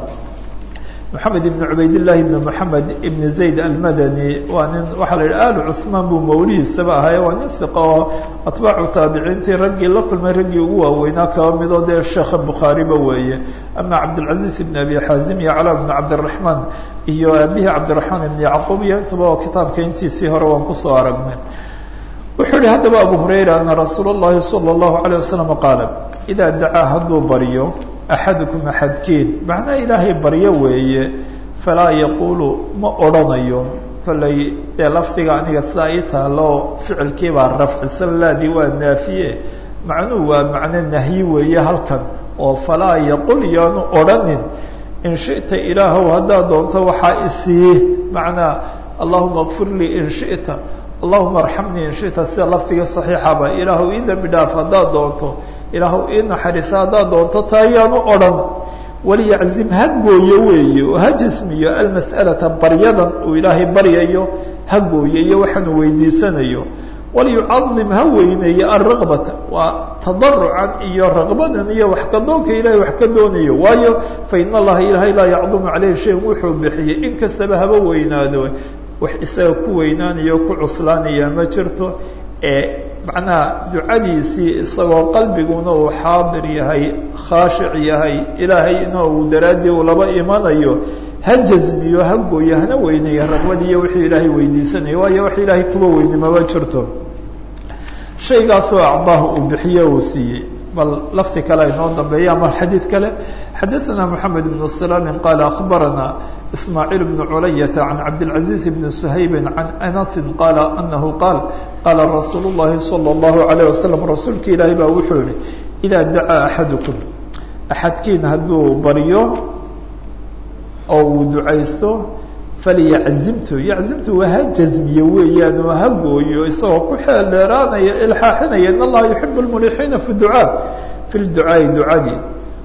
mحamed ibn cubayd الlahi ibn mحamed ibn zayd almadani waa nin waxaa la yidhi alu cثmaan buu mawlihiisaba ahaye waa nin iqa oo atbaacu taabiciintii raggii la kulmay raggii ugu waaweynaa kaba midoo dee sheekha bukhaariba weeye ama cabdالcaزيز ibn abi xaazim iyo cla bn cabdالرaحmaan iyo abihi cabdiraxmaan ibn yacquub iyo intuba oo kitaabka intiisii hore waan kusoo aragnay wuxuu yihi haddaba abu hurayra ana rasuul اllahi salى اllahu عalيه wasalam qaala idaa dacaa hadduu baryo axadukum axadkiin macnaa ilaahay baryo weeye falaa yaquulu ma odrhanayo kollay dee lafdiga aniga sidaa ii taalo ficilkii baa rafcisan laadii waa naafiye macnuhu waa macno nahyi weeye halkan oo falaa yaqul yaanu odrhanin in shita ilaahow haddaad doonto waxaa isii macnaa allahuma kfir lii in shita allahuma arxamnii in shita sida lafdiga saxiixaba ilaahow ii dembi dhaaf haddaad doonto ilaahow ii naxariisa haddaad doonto taa yaanu odhan waliyaczim ha gooyo weeye oo ha jasmiyo almas'alata baryadan uu ilaahay baryayo ha gooyo iyo waxaanu weydiisanayo waliyucadim ha weyneeyo alraqbata waa tadarucan iyo raqbadan iyo wax ka doonka ilahay wax ka doonayo waayo fa in allaha ilaahay laa yacdumu caleyhi shayan wuxuu bixiyey in kastaba haba weynaado wax isaga ku weynaanayo ku cuslaanaya ma jirto ee macnaha ducadiisii isagoo qalbiguna uu xaadir yahay khaashic yahay ilaahayna uu daraaddii uu laba imanayo ha jasmiyo ha gooyo hana weyneeyo raqbadiiyo wixii ilaahay weydiisanayo waayo wax ilaahay kuba weyni mama jirto shaygaasoo acdaahu uu bixiyo uu siiyey bal lafdi kale inoo dambeeya ama xadiid kale xadaثna mحamed بن سلام qال أخbarana إسmاعيل بن عuلaية عن cabdالعaزيز بن سhayب عن أنس qال أنه qاal qاla رasuul الlahi صلى الله عليه وسلم rasuulka ilaahi baa wuxuu yihi إذا dacaa أحadكم أxadkiin hadduu baryo oo uu ducaysto falyaczimtu yaczimtu waa ha jazmiyo weeyaan oo ha gooyo isagoo ku xeel dheeraanaya ilxaaxinaya in allaha yuxib اlmulixiina fi ducaa fi lducaai ducadii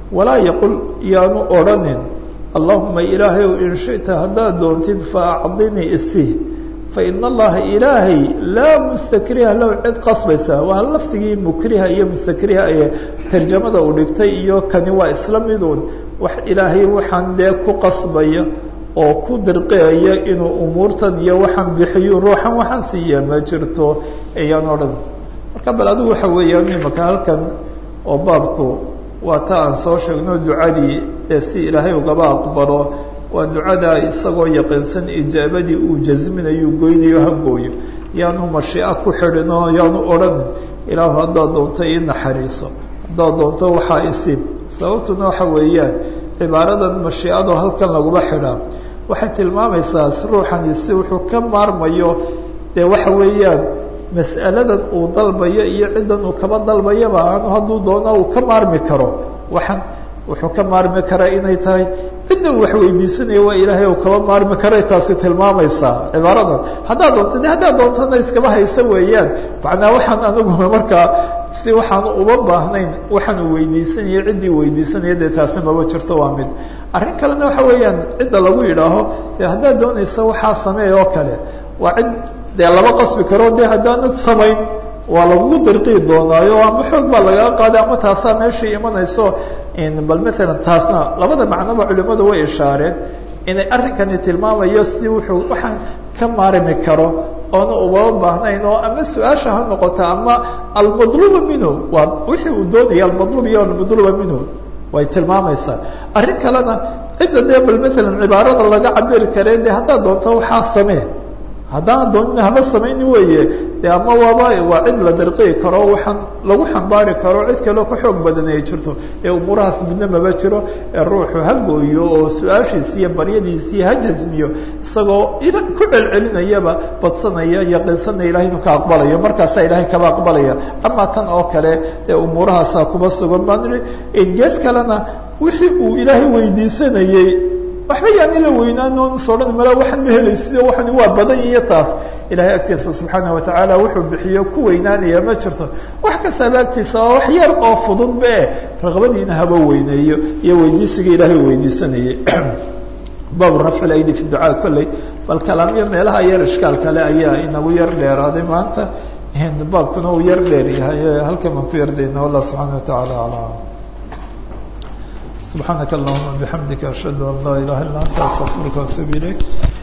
walaa yaqul yaanu odhanin allahuma ilaahay in shita haddaad doontid faacdinii isi faina allaha ilaahay laa mustakriha low cid qasbaysa waa lafdigii mukriha iyo mustakriha ee tarjamada uu dhigtay iyo kani waa isla miduun wax ilaahay waxaan dee ku qasbaya oo ku dirqeeya inuu umuurtan iyo waxaan bixiyo ruuxan waxaan siiya ma jirto ayaan odhan marka bal adigu waxa weeyaan imaka halkan oo baabku waa ta aan soo sheegno ducadii ee si ilaahay ugaba aqbalo waa ducada isagoo yaqiinsan ijaabadii uu jasminayo goynayo ha gooyo yaanu mashiica ku xidhino yaanu odhanin ilaahu haddaad doonto ii naxariiso haddaad doonto waxaa isiib sababtuna waxa weeyaan cibaaradan mashiicado halkan laguma xidhaa waxay tilmaamaysaa ruuxani si wuxuu ka maarmayo dee waxa weeyaan mas'aladan uu dalbayo iyo ciddan uu kaba dalbayaba aanu hadduu doono uu ka maarmi karo waxaan wuxuu ka maarmi karaa inay tahay cidda uu wax weydiisanaya waa ilaahay uu kaba maarmi karay taasi tilmaamaysaa cibaaradan haddaad doonto de haddaad doontona iskaba haysa weeyaan macnaa waxaan anigu markaa si waxaan uba baahnayn waxaan uu weydiisanaya ciddii weydiisanaya dee taasi maba jirto waa mid arrin kalena waxa weeyaan cidda lagu yidhaaho de haddaad doonaysa waxaa sameey oo kale waa cid dee laba qasbi karo de haddaanad samayn waa lagugu dirqii doonaayo ama xoog baa lagaga qaaday ama taasaa meeshai imanayso bal maalan taasna labada macnoba culimadu way ishaareen inay arrinkani tilmaamayo si wuxuu waxaan ka maarmi karo oona ubaba baahnayn oo ama su-aasha ha noqota ama almadluba minhu waa wixii uu doonaya almadlub iyo almadluba minhu way tilmaamaysaa arrin kalena cidda dee bal maalan cibaarada laga cabiri kare de haddaad doonto waxaa samee haddaan doonin haba samayni weeye de ama waaba waa cid la dirqii karo waxaan lagu xambaari karo cid kaleo ka xoog badan ay jirto ee umuurahaas midna maba jiro ee ruuxu ha gooyo oo su-aashiisi iyo baryadiisii ha jasmiyo isagoo ku celcelinayaba badsanaya yaqiinsanaya ilahay inuu ka aqbalayo markaasaa ilahay kaba aqbalaya ama tan oo kale ee umuurahaasaa kuma sugan baan ii gees kalena wixii uu ilaahay weydiisanayey waxba yaani la weynaan soo dhan mala waxaan ma helaysido waxani waa badan iyo taas ilahay agtiisa subxaana watacaala wuxuu bixiyo ku weynaanaya ma jirto wax kastaaba agtiisa waa wax yar oo fudud be raqbadiina haba weyneeyo iyo weydiisiga ilaahay weydiisanayay baabu rafci aydi fi ducaa kolley bal kalaamyo meelaha yar ishkaal kale ayaa inagu yar dheeraaday maanta baabkuna uu yar dheer yahay halkan baan ku yardayna wallah subxaana watacaala alam سبحانك اللهم وبحمدك أشهد أن لا إله إلا أنت أستغفرك وأتوب إليك